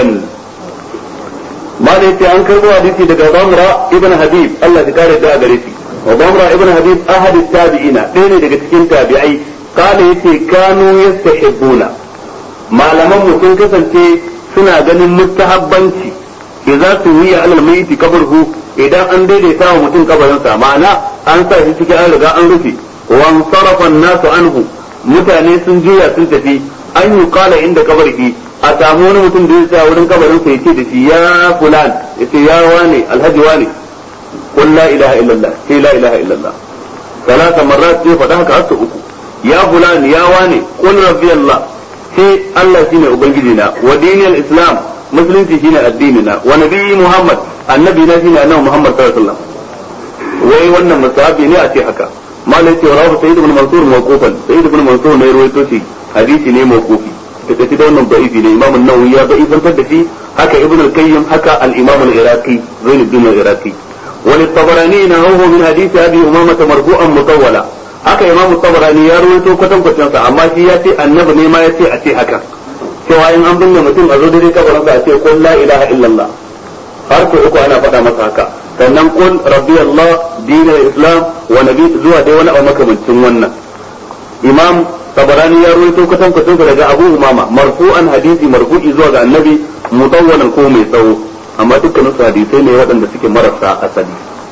S1: ما ليس أنكر حديثي دقا ضمرة ابن حبيب الله تكار الدعاء بريسي وضمرة ابن حبيب أحد التابعين بين دقا تكين تابعي قال يتي كانوا يستحبون ما لم مكن كسنتي suna ganin mustahabbanci idza tuwiya alal mayyit kabarhu idan an daidaita wa mutum kabarinsa ma'ana an sa shi cikin an riga an rufe wan sarafa nasu anhu mutane sun juya sun tafi an yi kala inda kabarki a samu wani mutum da ya tsaya wurin kabarin sa yace da shi ya fulan yace ya wane alhaji wane qul la ilaha illallah sai la ilaha illallah salasa marrat sai faɗa haka har uku ya fulan ya wane qul rabbi allah sai Allah shine ubangiji na wa dinil islam musulunci shine addini na wa nabiyyi muhammad annabi na shine annabi muhammad sallallahu alaihi wasallam wai wannan musahabi ne a ce haka malai ce rawu sayyid ibn mansur mawqufan sayyid ibn mansur ne ruwaito shi hadisi ne mawqufi da take da wannan da'ifi ne imam an-nawawi ya da'ifantar da shi haka ibn al-qayyim haka al-imam al-iraqi zainuddin al-iraqi وللطبراني نهوه من حديث ابي امامه مرفوعا مطولا haka imam tabarani ya rawaito kwatan kwatan sa amma shi ya ce annabi ne ma ya ce a ce haka cewa in an binne mutum a zo dai kabarin sa a ce qul la ilaha illallah har ko uku ana faɗa masa haka sannan qul rabbi allah dinul islam wa nabi zuwa dai wani abu makamancin wannan imam tabarani ya rawaito kwatan kwatan daga abu umama marfu'an hadisi marfu'i zuwa ga annabi mutawwalan ko mai tsawo amma dukkanin su hadisai ne waɗanda suke marasa asali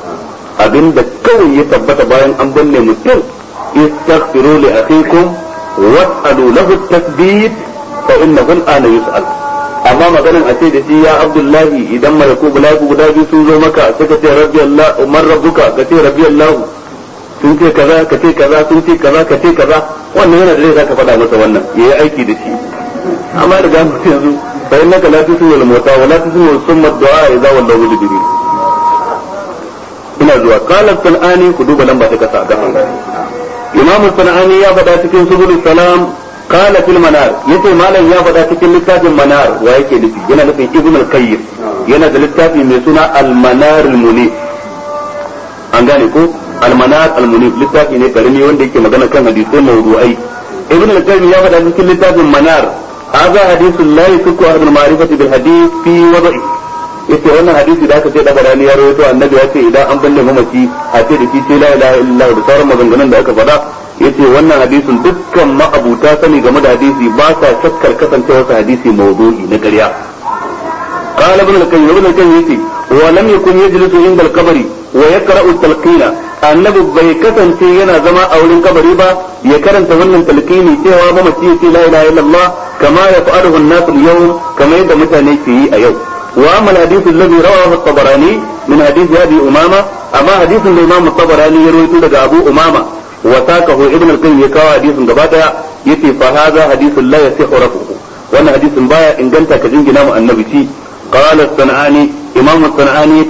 S1: abinda kawai ya tabbata bayan an binne mutum استغفروا لأخيكم واسألوا له التثبيت فإنه الآن يسأل amma maganin a ce da shi ya abdullahi idan malaku bulagu guda biyu sun zo maka sai ka ce rabbi allah umar rabbuka ka ce rabbi allah sun ce kaza ka ce kaza sun ce kaza ka ce kaza wannan yana da zai zaka faɗa masa wannan yayi aiki da shi amma da gano yanzu fa innaka la tusmi'u al-mauta wa la tusmi'u summa ad-du'a idza wallaw mudbirin ina zuwa qala sanani ku duba lamba ta kasa ga imamu sana'ani ya faɗa cikin subul salam qala fil manar yace malam ya faɗa cikin littafin manar wa yake nufi yana nufin ibn al-qayyim yana da littafi mai suna al-manar al-munif an gane ko al-manar al-munif littafi ne karami wanda yake magana kan hadisai mawdu'ai ibn al-qayyim ya faɗa cikin littafin manar hadha hadithun la yusku ahad al-ma'rifati bil hadith fi wada'i yace wannan hadisi da aka ce da barani ya rawaito annabi ya ce idan an balle mamaci a ce da shi sai la ilaha illallah da sauran maganganun da aka faɗa yace wannan hadisin dukkan ma'abuta sani game da hadisi ba sa shakkar kasancewar sa hadisi mawdu'i na ƙarya قال ابن القيم ابن القيم يتي ولم يكن يجلس عند القبر ويقرأ التلقين annabi bai kasance yana zama a wurin kabari ba ya karanta wannan talqini cewa mamaci ya ce la ilaha illallah kama ya fa'aluhu an-nas al-yawm kama yadda mutane ke yi a yau واما الحديث الذي رواه الطبراني من حديث ابي امامه اما حديث الامام الطبراني يروي daga ابو امامه وساقه ابن القيم يكاو حديث gaba daya yace fa hadha hadith la yasihu rafuhu wannan hadisin baya inganta ka jingina mu annabi ci qala as-sanani imam as-sanani yace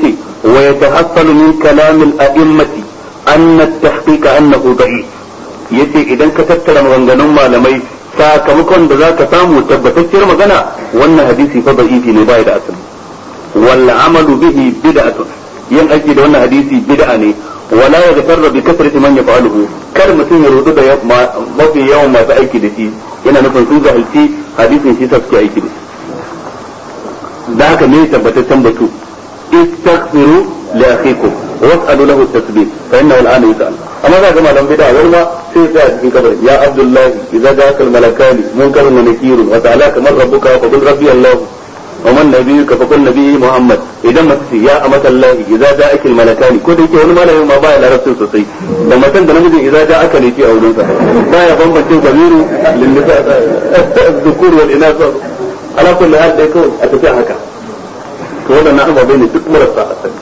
S1: ويتحصل من كلام الأئمة أن التحقيق أنه ضعيف yace idan ka tattara maganganun malamai sakamakon da zaka samu tabbatacciyar magana wannan hadisi fa da'ifi ne bai da asali wal amalu bihi bid'atun yin aiki da wannan hadisi bid'a ne wala yaghtarra bi kasrati man yaf'aluhu kar mutum ya rudu da mafi yawan masu aiki da shi yana nufin sun jahilci hadisin shi suke aiki da shi da haka ne tabbataccen batu istaghfiru li akhikum was'alu lahu at-tasbih fa innahu al-ana yus'al amma za ga malam bid'a wani ma sai ya cikin kabari ya abdullahi idza ja'aka al-malakani munkarun wa nakirun wa ta'ala kamar rabbuka fa qul rabbi allah wa man nabiyyuka fa qul nabiyyi muhammad idan mace ce ya amata allah idza ja'aka al-malakani ko da yake wani malamin ma baya larabcin sosai da matan da namijin idza ja'aka ne ke a wurin sa baya bambancin zamiru lin nisa dhukur wal inas ala kulli hal dai kawai a tafi haka to wadannan ababai ne duk marasa asali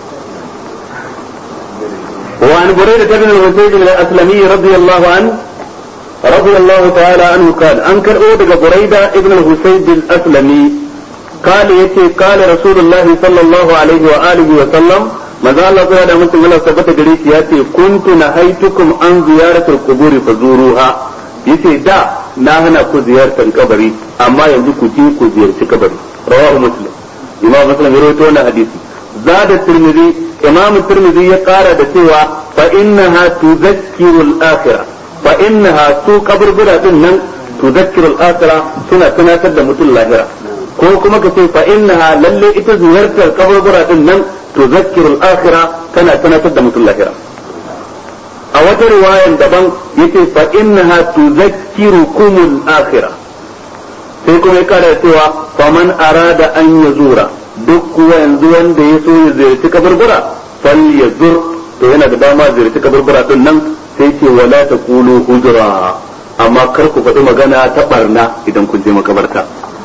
S1: وعن بريدة بن الحسين الأسلمي رضي الله عنه رضي الله تعالى عنه قال أنكر أودك بريدة ابن الحسين الأسلمي قال يتي قال رسول الله صلى الله عليه وآله وسلم ماذا الله تعالى مسلم الله ثبت جريس ياتي كنت نهيتكم عن زيارة القبور فزوروها yace da na hana ku ziyartar kabari amma yanzu ku je ku ziyarci kabari rawahu muslim imam muslim ya rawaito wannan hadisi zada tirmidhi imam tirmidhi ya kara da cewa fa innaha tudhakkiru al-akhirah fa innaha su kaburbura din nan tudhakkiru al-akhirah suna tunatar da mutum lahira ko kuma ka ce fa innaha lalle ita ziyartar kaburbura din nan tudhakkiru al-akhirah tana tunatar da mutum lahira a wata riwayan daban yace fa innaha tudhakkirukum al-akhirah sai kuma ya kara cewa faman arada an yazura duk kuwa yanzu wanda ya so ya ziyarci kaburbura fal ya zur to yana da dama ziyarci kaburbura din nan sai ce wala ta kulu hujra amma kar ku faɗi magana ta barna idan kun je makabarta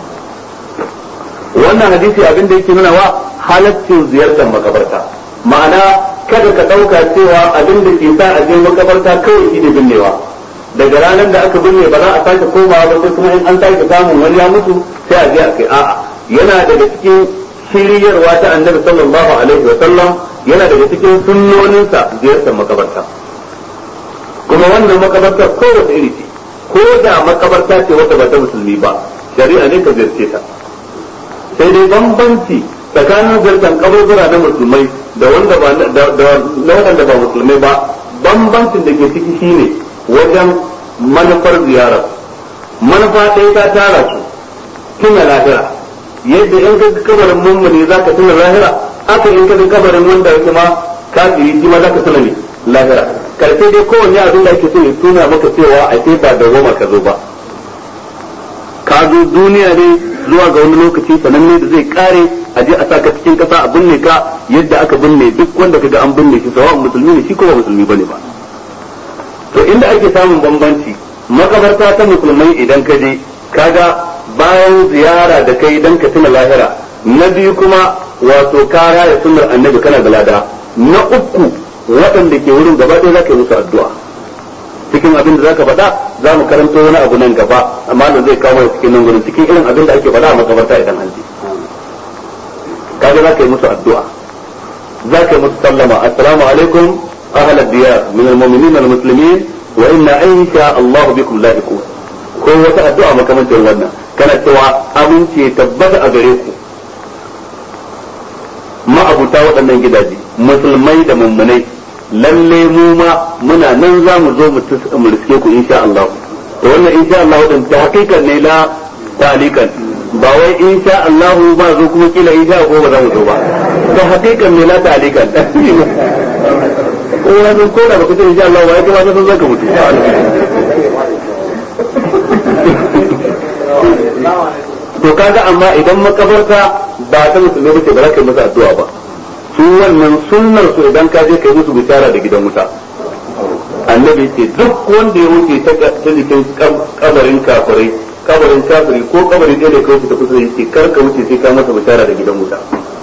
S1: wannan hadisi abin da yake nuna wa halaccin ziyartar makabarta ma'ana kada ka ɗauka cewa abin da ke sa a je makabarta kawai shi ne binnewa daga ranar da aka binne ba za a sake komawa ba sai kuma in an sake samun wani ya mutu sai a je a kai a'a yana daga cikin shiryarwa ta annabi sallallahu alaihi wa sallam yana daga cikin sunnoninsa ziyartar makabarta kuma wannan makabarta kowace iri ce ko da makabarta ce wadda ba ta musulmi ba shari'a ne ka ziyarce ta sai dai bambanci tsakanin ziyartar kaburbura na musulmai da wanda ba da na wanda ba musulmai ba bambancin da ke ciki shine wajen manufar ziyarar manufa ɗaya ta tara su tuna lahira yadda in ka kabarin mummuni za ka tuna lahira aka in ka kabarin wanda yake ma kafiri shi ma za ka tuna ne lahira karshe dai kowanne abin da ake so ya tuna maka cewa a ce ba da goma ka zo ba ka zo duniya ne zuwa ga wani lokaci sananne da zai kare a je a sa ka cikin kasa a binne ka yadda aka binne duk wanda kaga an binne shi sawa musulmi ne shi ko ba musulmi bane ba to inda ake samun bambanci makabarta ta musulmai idan ka je kaga bayan ziyara da kai dan ka tuna lahira na biyu kuma wato kara da sunnar annabi kana da lada na uku waɗanda ke wurin gaba ɗaya zaka yi musu addu'a cikin abin da zaka faɗa za mu karanto wani abu nan gaba amma da zai kawo cikin nan gurin cikin irin abin da ake faɗa a makabarta idan an je kaga zaka yi musu addu'a zaka yi musu sallama assalamu alaikum ahla diyar min almu'minin almuslimin wa inna insha Allah bikum lahiqun ko wata addu'a makamancin wannan kana cewa aminci ya tabbata a gare ku ma'abuta waɗannan gidaje musulmai da mummunai lalle mu ma muna nan za mu zo mu riske ku insha Allah to wannan insha Allah din ta hakikan ne la talikan ba wai insha Allah ba zo kuma kila insha ko ba za mu zo ba ta hakikan ne la talikan ko wani ko da baka ce insha Allah ba ya kuma san zaka mutu to kaga amma idan makabarta ba ta musulmi bace ba za ka yi masa addu'a ba su wannan sunnar su idan ka je kai musu bishara da gidan wuta annabi ce duk wanda ya wuce ta jikin kabarin kafirai kabarin kafiri ko kabarin ɗaya da ka wuce ta kusa yake kar ka wuce sai ka masa bishara da gidan wuta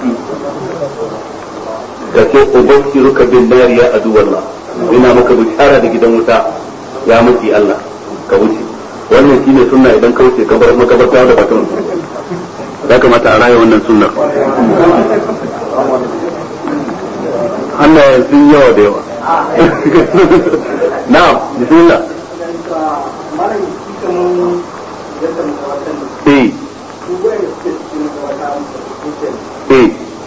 S1: ka ce ubashiruka bin nar ya adu wallah ina maka bishara da gidan wuta ya maki Allah ka wuce wannan shine sunna idan ka wuce kabarin makabarta da batun ya kamata a raya wannan sunnar hannayen sun yawa da yawa na'am bismillah eh eh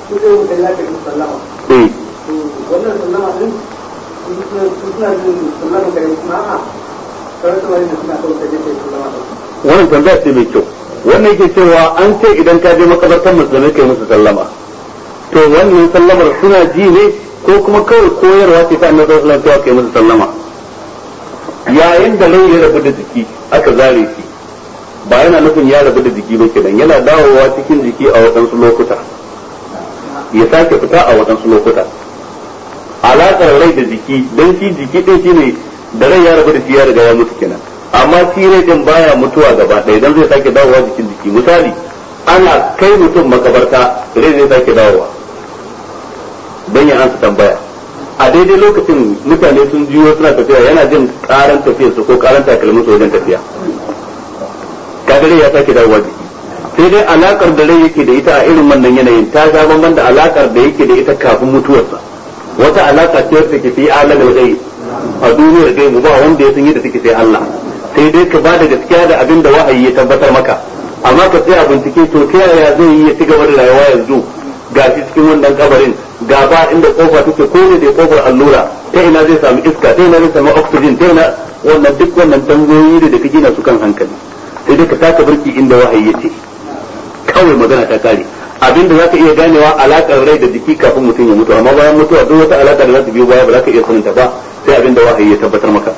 S1: eh
S3: wannan sallama din suna jin sallama kare kuma a kawai kamar da suna ɗauka da ke sallama ɗauka
S1: wannan tambaya ce mai kyau wannan yake cewa an ce idan ka je makabartar musulmai kai musu sallama to wannan sallamar suna ji ne ko kuma kawai koyarwa ce ta annabi sallallahu alaihi wasallam kai musu sallama yayin da rai ya rabu da jiki aka zare shi ba yana nufin ya rabu da jiki ba kenan yana dawowa cikin jiki a waɗansu lokuta ya sake fita a waɗansu lokuta alaƙar rai da jiki don shi jiki ɗin shi ne da rai ya rabu da shi ya riga ya mutu kenan amma shi rai din baya mutuwa gaba ɗaya dan zai sake dawowa jikin jiki misali ana kai mutum makabarta rai zai sake dawowa dan ya ansa tambaya a daidai lokacin mutane sun jiyo suna tafiya yana jin karan tafiyar su ko karan takalmin su wajen tafiya kaga rai ya sake dawowa jiki sai dai alakar da rai yake da ita a irin wannan yanayin ta ga bamban da alakar da yake da ita kafin mutuwarsa wata alaka ce wacce ke fi alamin gai a duniyar gaibu ba wanda ya san yadda take sai Allah sai dai ka bada gaskiya da abin da wahayi ya tabbatar maka amma ka tsaya bincike to ta yaya zai yi ya ci gaba da rayuwa yanzu ga shi cikin wannan kabarin ga ba inda kofa take ko ne da kofar allura ta ina zai samu iska ta ina zai samu oxygen ta ina wannan duk wannan tambayoyi da kake na su kan hankali sai dai ka taka birki inda wahayi ya ce kawai magana ta kare abinda za ka iya ganewa alakar rai da jiki kafin mutum ya mutu amma bayan mutuwa duk wata alaka da za ta biyo baya ba za ka iya saninta ba sai abinda wahayi ya tabbatar maka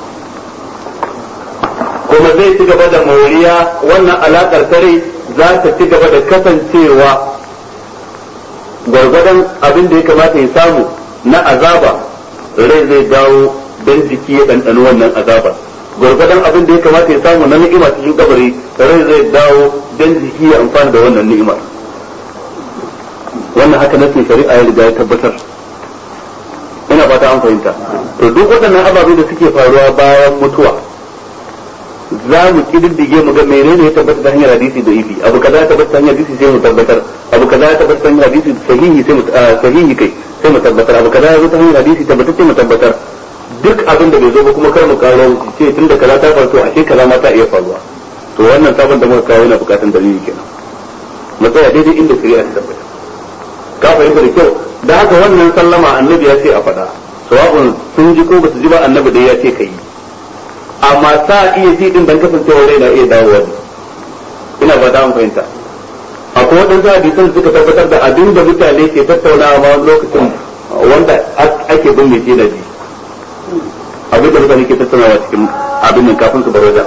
S1: kuma zai ci gaba da moriya wannan alakar tare za ta ci gaba da kasancewa gwargwadon abin da ya kamata ya samu na azaba rai zai dawo don jiki ya ɗanɗano wannan azaba gwargwadon abin da ya kamata ya samu na ni'ima cikin kabari rai zai dawo don jiki ya amfana da wannan ni'imar wannan haka nasin shari'a ya riga ya tabbatar ina fata an fahimta to duk waɗannan ababe da suke faruwa bayan mutuwa za mu kididdige mu ga menene ya tabbata ta hanyar hadisi da ifi abu kaza ya tabbata ta hanyar hadisi sai mu tabbatar abu kaza ya tabbata ta hanyar hadisi sahihi sai mu sahihi kai sai mu tabbatar abu kaza ya zo ta hanyar hadisi tabbata sai mu tabbatar duk abin da bai zo ba kuma kar mu karo ce tunda kaza ta faru to ashe kaza ma ta iya faruwa to wannan sabon da muka kawo yana bukatan dalili kenan mu tsaya daidai inda shari'a ta tabbata ka fahimta da kyau da haka wannan sallama annabi ya ce a faɗa sawa'un sun ji ko ba su ji ba annabi dai ya ce ka yi amma sa iya ji din dan kasancewa rai na iya dawowa ne ina ba ta fahimta akwai waɗansu hadisan da suka tabbatar da abin da mutane ke tattaunawa ma wani lokacin wanda ake bin mai na ji abin da mutane ke tattaunawa cikin abin nan kafin su bar wajen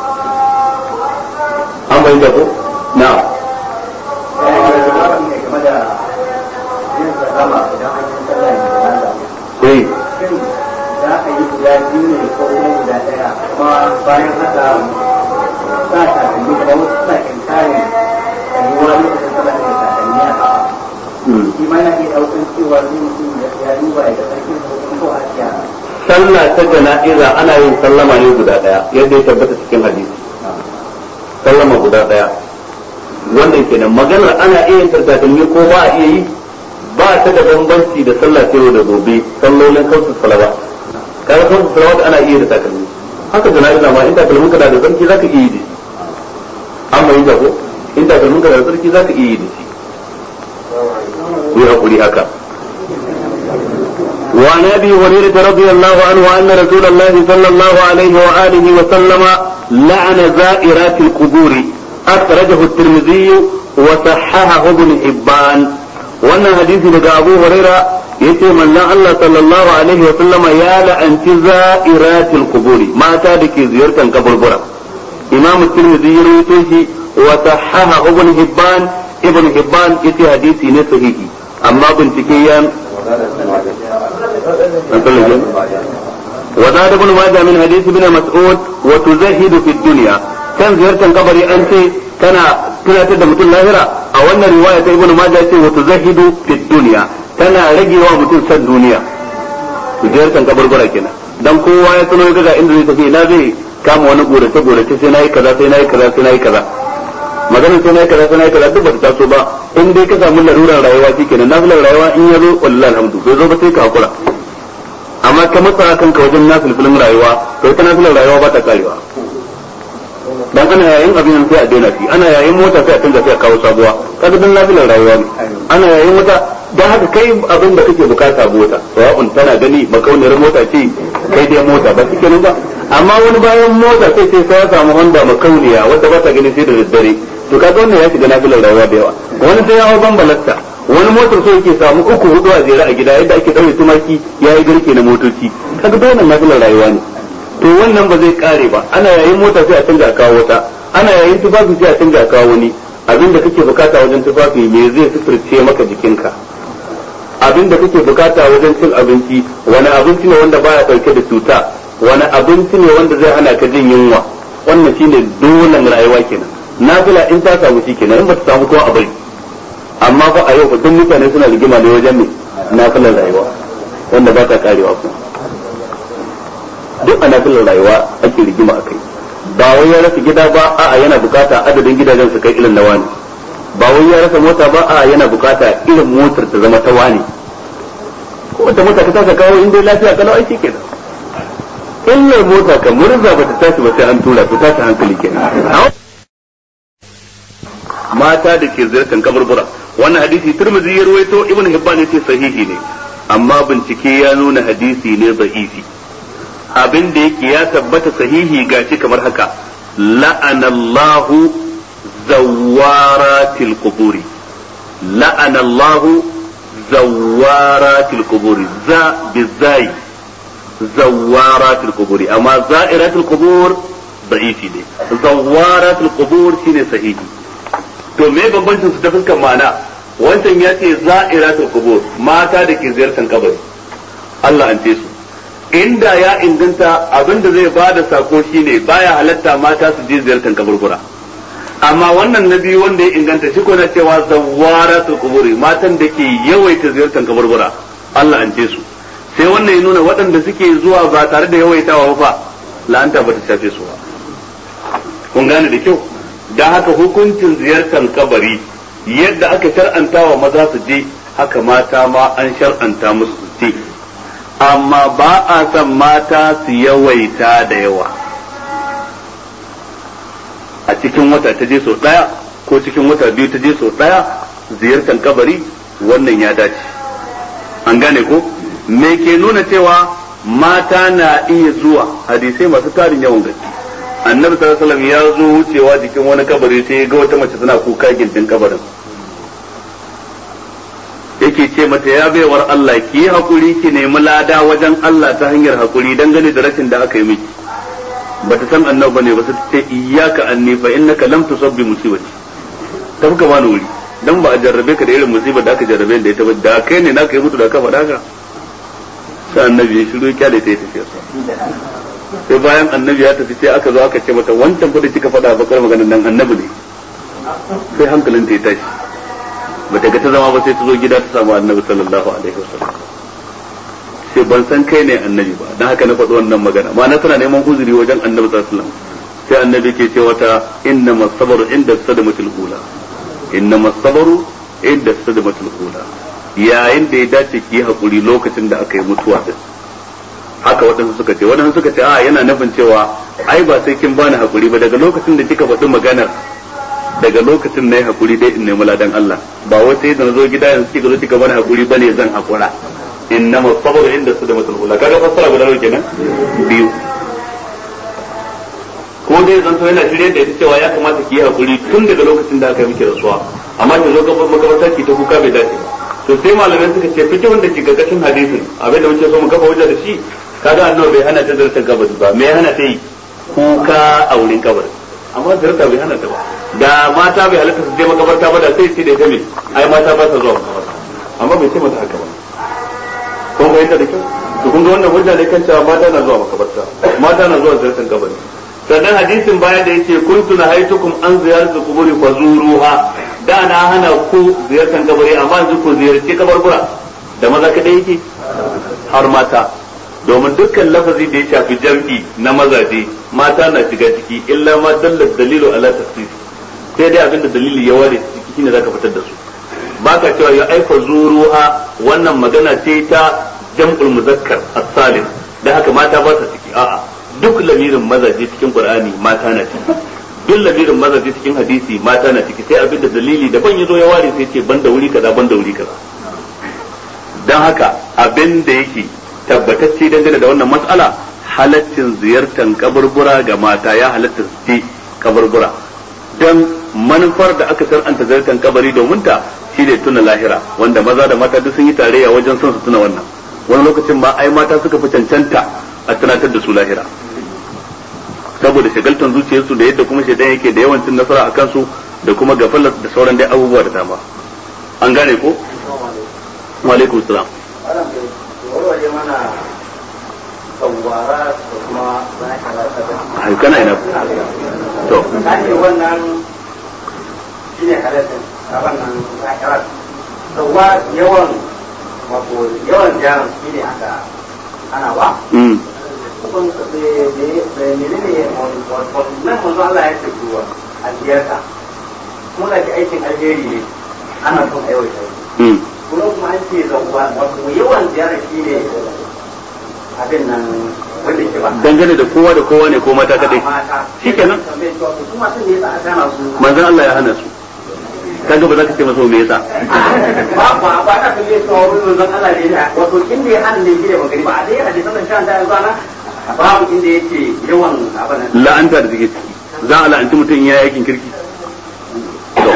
S1: an fahimta ko na'am eh
S2: za a yi guda biyu ne ko kuma guda ɗaya kuma bayan haka sa takalmi da wasu suna inkarin rayuwa lokacin sallah da takalmi a kafa shi ma na iya ɗaukan cewa zai mutum ya duba ya ga sarkin hukum ko a ciya
S1: sallah ta jana'iza ana yin sallama ne guda daya yadda ya tabbata cikin hadisi sallama guda daya wannan kenan maganar ana iya yin takalmi ko ba a iya yi ba ta da bambanci da sallah ta yau da gobe sallolin kansu salawa kaga kansu salawa ana iya da takalmi haka jana'iza ma in takalmin ka da sarki zaka iya yi da shi amma yi ko in takalmin ka da sarki zaka iya yi da shi ku yi hakuri haka وعن ابي هريره رضي الله عنه ان رسول الله صلى الله عليه واله وسلم لعن زائرات القبور اخرجه الترمذي وصححه ابن حبان wannan hadisi daga Abu Huraira yace manzon Allah sallallahu alaihi wa sallama ya la'anci za'iratil quburi mata da ke ziyartar kaburbura Imam Tirmidhi ya rawaito shi wa sahaha Ibn Hibban Ibn Hibban yace hadisi ne sahihi amma bincike ya وزاد ابن ماجه من حديث ابن مسعود وتزهد في الدنيا كان زيارة قبري أنت كان tunatar da mutum lahira a wannan riwaya ta ibnu majah ce wa tuzahidu fi dunya tana ragewa mutum san duniya ziyartar kaburbura kenan dan kowa ya tuno ga inda zai tafi ina zai kama wani gorace gorace sai nayi kaza sai nayi kaza sai nayi kaza maganar sai nayi kaza sai nayi kaza duk ba ta taso ba in dai ka samu larurar rayuwa shikenan nafilar rayuwa in ya zo wallahi alhamdu bai zo ba sai ka hakura amma ka matsa kanka wajen nafilfilin rayuwa to ita nafilar rayuwa ba ta karewa dan ana yayin abin nan sai a daina shi ana yayin mota sai a canza sai a kawo sabuwa kaga dan nafilar rayuwa ne ana yayin mota dan haka kai abin da kake bukata mota sawa'un tana gani makauniyar mota ce kai dai mota ba kike nan ba amma wani bayan mota sai sai sai ya samu Honda makauniya wanda ba ta gani sai da daddare to kaga wannan ya shiga nafilar rayuwa da yawa wani sai ya hau bambalasta wani motar so yake samu uku hudu a jere a gida yadda ake daure tumaki ya yi garke na motoci kaga dole nafilar rayuwa ne to wannan ba zai kare ba ana yayin mota sai a canza a kawo wata ana yayin tufafi sai a canza a kawo wani abin da kake bukata wajen tufafi me zai sufurce maka jikinka abin da kake bukata wajen cin abinci wani abinci ne wanda baya dauke da cuta wani abinci ne wanda zai hana ka jin yunwa wannan shine dolan rayuwa kenan nafila in ta samu shi kenan in ba ta samu kuma a bari amma fa a yau fa duk mutane suna rigima ne wajen me nafilar rayuwa wanda ba ta karewa kuma duk a nafilar rayuwa ake rigima a kai ba wai ya rasa gida ba a'a yana bukata adadin gidajen su kai irin na wani ba wai ya rasa mota ba a'a yana bukata irin motar ta zama ta wani ko wata mota ta tasa kawo in dai lafiya kalau aiki kenan illar mota kan murza ba ta tashi ba sai an tura ta tashi hankali kenan mata da ke ziyartar kaburbura wannan hadisi turmizi ya ruwaito ibn hibban yace sahihi ne amma bincike ya nuna hadisi ne da'ifi abin da yake ya tabbata sahihi gashi kamar haka la'anallahu zawaratil quburi la'anallahu zawaratil quburi za bizai zawaratil quburi amma za'iratil qubur da'ifi ne zawaratil qubur shine sahihi to me bambancin su ta fuskar ma'ana wancan ya ce za'iratul qubur mata da ke ziyartar kabari Allah an ce su inda ya inganta abinda zai bada sako shine baya halatta mata su je ziyartar kaburbura amma wannan na biyu wanda ya inganta shi ko na cewa zawaratul quburi matan da ke yawaita ziyartar kaburbura Allah an ce su sai wannan ya nuna waɗanda suke zuwa ba tare da yawaitawa ba la'anta ba ta shafe su ba kun gane da kyau da haka hukuncin ziyartar kabari yadda aka shar'anta wa maza su je haka mata ma an shar'anta musu su je amma ba a son mata su yawaita da yawa a cikin wata ta je sau ɗaya ko cikin wata biyu ta je sau ɗaya ziyartar kabari wannan ya dace an gane ko me ke nuna cewa mata na iya zuwa hadisai masu tarin yawan gaske annabi sallallahu alaihi wasallam ya zo wucewa jikin wani kabari sai ya ga wata mace tana kuka gindin kabarin yake ce mata ya baiwar Allah ki yi hakuri ki nemi lada wajen Allah ta hanyar hakuri dangane da rashin da aka yi miki bata san annabi bane ba sai ce iyyaka anni fa innaka lam tusabbi musibati ta fuka bani wuri dan ba a jarrabe ka da irin musibar da aka jarrabe da ita ba da kai ne naka yi mutu da ka faɗa ka sai annabi ya shiru kyale ta yi tafiya sai bayan annabi ya tafi sai aka zo aka ce mata wancan fa da kika faɗa bakar maganar nan annabi ne sai hankalin ta ya tashi bata ga ta zama ba sai ta zo gida ta samu annabi sallallahu alaihi wasallam sai ban san kai ne annabi ba dan haka na faɗi wannan magana ma na tana neman uzuri wajen annabi sallallahu alaihi wasallam sai annabi ke ce wata inna masabaru inda sadamatul ula inna masabaru inda sadamatul ula yayin da ya dace ki yi hakuri lokacin da aka yi mutuwa din haka waɗansu suka ce waɗansu suka ce a yana nufin cewa ai ba sai kin bani hakuri ba daga lokacin da kika faɗi maganar daga lokacin na yi hakuri dai in nemi ladan Allah ba wai sai da na zo gida yanzu kika zo kika bani hakuri bane zan hakura innama sabru inda su da matul kaga fassara guda nawa kenan biyu ko dai zan to yana shirye da ita cewa ya kamata ki yi hakuri tun daga lokacin da aka yi miki rasuwa amma ki zo gaban makabarta ki ta kuka bai dace ba to sai malamai suka ce fiki wanda ke gargashin hadisin abin da muke so mu kafa hujja da shi kaga annabi bai hana ta zartar kabari ba me ya hana ta yi kuka a wurin kabari amma zarta bai hana ta ba da mata bai halatta su je makabarta ba da sai ce da ita me ai mata ba sa zuwa makabarta amma bai ce mata haka ba kun fahimta da kyau to kun ga wannan hujja ne kan cewa mata na zuwa makabarta mata na zuwa zartar kabari sannan hadisin baya da yace kuntu nahaitukum an ziyaratu quburi fazuruha da na hana ku ziyartar kabari amma yanzu ku ziyarci kabarbura da maza kadai yake har mata domin dukkan lafazi da ya shafi jam'i na mazaje mata na shiga ciki illa ma dallar dalilu ala tafsir sai dai abinda dalili ya ware ciki shine zaka fitar da su baka cewa ya aika zuruha wannan magana ce ta jam'ul muzakkar as-salim da haka mata ba su ciki a'a duk lamirin mazaje cikin qur'ani mata na ciki duk lamirin mazaje cikin hadisi mata na ciki sai abinda dalili daban yazo ya ware sai ce banda wuri kaza banda wuri kaza dan haka abin da yake tabbatacce dangane da wannan mas'ala halaccin ziyartar kaburbura ga mata ya halatta su ce kaburbura dan manufar da aka sar'anta ziyartar kabari domin ta shine tuna lahira wanda maza da mata duk sun yi tarayya wajen son su tuna wannan wani lokacin ma ai mata suka fi cancanta a tunatar da su lahira saboda shagaltan zuciyarsu da yadda kuma shaidan yake da yawancin nasara a kansu da kuma gafalar da sauran dai abubuwa da dama an gane ko wa alaikum salam ai kana ina to
S2: wannan shine halittar a wannan zakarar sauwa yawan wato yawan jaran shi ne aka ana ba
S1: mm
S2: kun menene nan manzo Allah ya ce ruwa a ziyarta kuma da ke aikin alheri ne ana son aiwata
S1: mm
S2: kuma kuma an ce zauwa wato yawan ziyara shi ne abin nan wanda ke ba
S1: dangane da kowa da kowa ne ko mata kadai
S2: mata
S1: shikenan
S2: kuma sun ne yasa aka hana su
S1: manzon Allah ya hana su kaga ba za ka ce masa me yasa
S2: ba ba ba ta kalle su a wurin manzon Allah ne da wato inda ya hana ne gida magani ba a dai hadisan nan shan da yanzu ana babu inda yake yawan abana
S1: la'anta da take ciki za a la'anci mutum ya yakin kirki to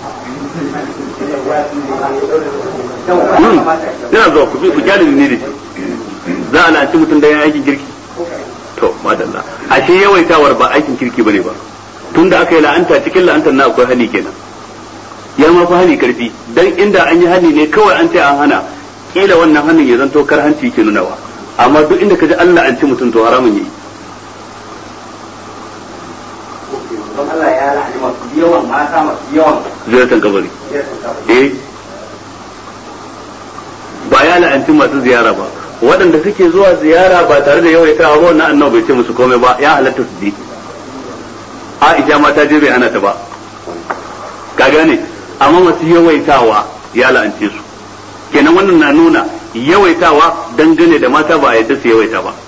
S1: yana zuwa ku ku kyale ne da shi za a la'anci mutum da ya aikin kirki to madalla ashe yawaitawar ba aikin kirki bane ba tunda aka yi la'anta cikin la'antar na akwai hali kenan ya ma fi hali karfi dan inda an yi hali ne kawai an ce an hana kila wannan hannun ya zanto kar hanci ke nunawa amma duk inda ka ji Allah an ci mutum to haramun yi
S2: don Allah ya la'ani masu yawan mata masu yawan
S1: ziyartar kabari eh ba ya la'anci masu ziyara ba waɗanda suke zuwa ziyara ba tare da yawaitawa ba wannan annabi bai ce musu komai ba ya halatta su je Aisha ma ta je bai hana ta ba ka gane amma masu yawaitawa ya la'ance su kenan wannan na nuna yawaitawa dangane da mata ba a yadda su yawaita ba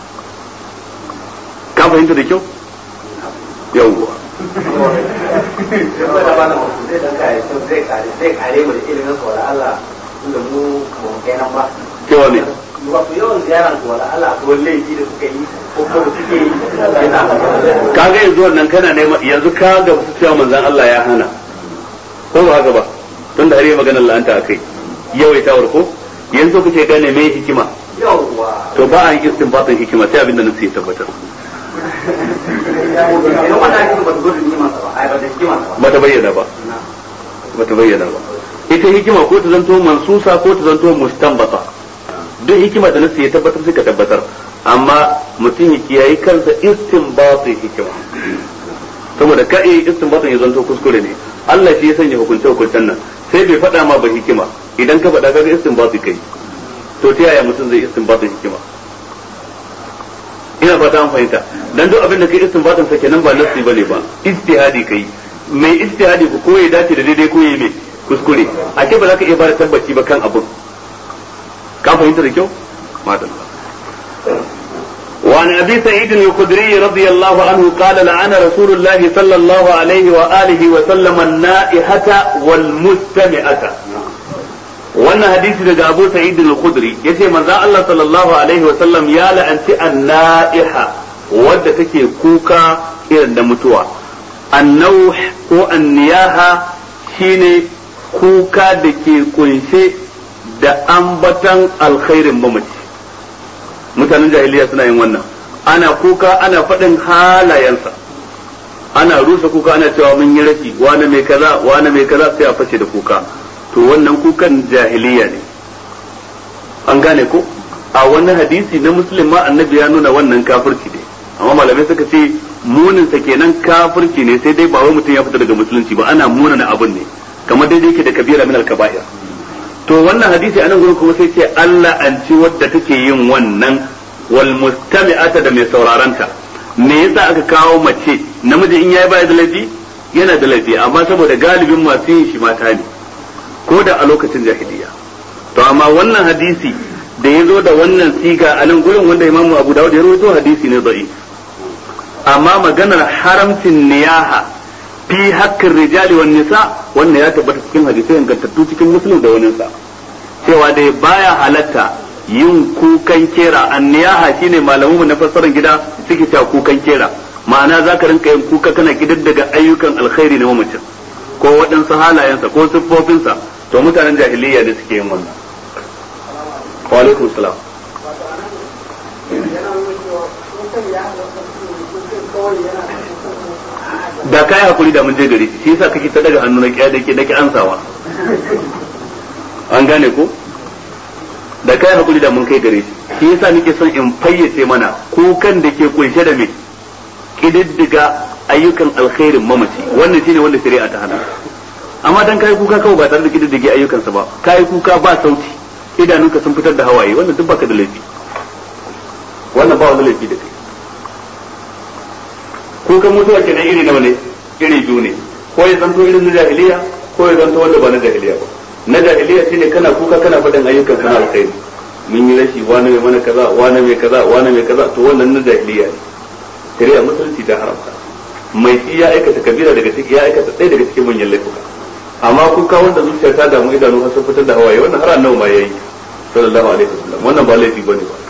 S1: ka fahimta da kyau yawwa
S2: saboda ba da mutum zai dan kare zai kare zai kare mu da ilimin sa wala Allah tunda mu ba mu kai nan ba
S1: cewa ne
S2: wato yawan ziyaran su wala Allah ko laifi da suka yi ko ko suke yi yana
S1: kaga yanzu wannan kana nema yanzu ka ga su cewa manzon Allah ya hana ko ba haka ba tun da har yi maganar la'anta akai yawaitawar ko yanzu kuke gane me hikima
S2: yawwa
S1: to ba a yi istinbatin hikima sai abinda nasu ya tabbatar
S2: idan wannan ake ba su gudu ni masa ba ai ba da hikima ba
S1: ba ta bayyana ba ba ta bayyana ba ita hikima ko ta zanto mansusa ko ta zanto mustanbata duk hikima da nasu ya tabbatar sai ka tabbatar amma mutum ya kiyayi kansa istinbatin hikima saboda ka iya istinbatin ya zanto kuskure ne Allah shi ya sanya hukunce hukuncen nan sai bai faɗa ma ba hikima idan ka faɗa kaga istinbati kai to ta yaya mutum zai istinbatin hikima ina fata an fahimta dan duk abin da kai istinbatin sa kenan ba nafsi bane ba ijtihadi kai mai ijtihadi ko ko ya dace da daidai ko ya mai kuskure a ce ba za ka iya bada tabbaci ba kan abin ka fahimta da kyau madalla وعن ابي سعيد الخدري رضي الله عنه قال لعن رسول الله صلى الله عليه واله وسلم النائحه والمستمعه wannan hadisi daga Abu Sa'id al-Khudri yace manzo Allah sallallahu alaihi wa sallam ya la'anci an-na'iha wadda take kuka irin da mutuwa an-nauh ko an-niyaha shine kuka da ke kunshe da ambatan alkhairin mamaci mutanen jahiliya suna yin wannan ana kuka ana faɗin halayensa ana rusa kuka ana cewa mun yi rashi wani mai kaza wani mai kaza sai a fashe da kuka to wannan kukan jahiliya ne an gane ko a wannan hadisi na muslim ma annabi ya nuna wannan kafirci ne amma malamai suka ce munin sa kenan kafirci ne sai dai ba wai mutum ya fita daga musulunci ba ana munana abin ne kamar daidai yake da kabira min al-kaba'ir to wannan hadisi anan gurin kuma sai ce Allah an ci wadda take yin wannan wal mustami'ata da mai sauraranta me yasa aka kawo mace namiji in yayi baya da laifi yana da laifi amma saboda galibin masu yin shi mata ne ko da a lokacin jahiliya to amma wannan hadisi da ya zo da wannan siga a nan gurin wanda imamu abu dawud ya rawaito hadisi ne da'i amma maganar haramcin niyaha fi haƙƙin rijali wan nisa wannan ya tabbata cikin hadisai ingantattu cikin muslim da wani sa cewa dai baya halatta yin kukan kera an niyaha shine malamu na fassarar gida suke cewa kukan kera ma'ana zaka rinka yin kuka kana daga ayyukan alkhairi na mamacin ko waɗansu halayensa ko siffofinsa to mutanen jahiliya ne suke yin wannan wa alaikum salam da kai hakuri da mun je gari shi yasa kake ta daga hannu na kiya da ke dake ansawa an gane ko da kai hakuri da mun kai gare shi shi yasa nake son in fayyace mana kukan da ke kunshe da me kididdiga ayyukan alkhairin mamaci wannan shine wanda shari'a ta hana amma dan kai kuka kawai ba tare da kididdige ayyukansa ba kai kuka ba sauti idanunka sun fitar da hawaye wannan duk baka da laifi wannan ba wani laifi da kai kukan mutuwa kenan iri nawa ne iri biyu ne ko ya zanto irin na jahiliya ko ya zanto wanda ba na jahiliya ba na jahiliya shine kana kuka kana faɗin ayyukan sana alkhairi mun yi rashi wani mai mana kaza wani mai kaza wani mai kaza to wannan na jahiliya ne shari'a musulunci ta haramta mai shi ya aikata kabira daga ciki ya aikata ɗaya daga cikin manyan laifuka amma kuka wanda zuciya ta damu idanu har sun fitar da hawaye wannan har annabi ma yayi sallallahu alaihi wasallam wannan ba laifi bane ba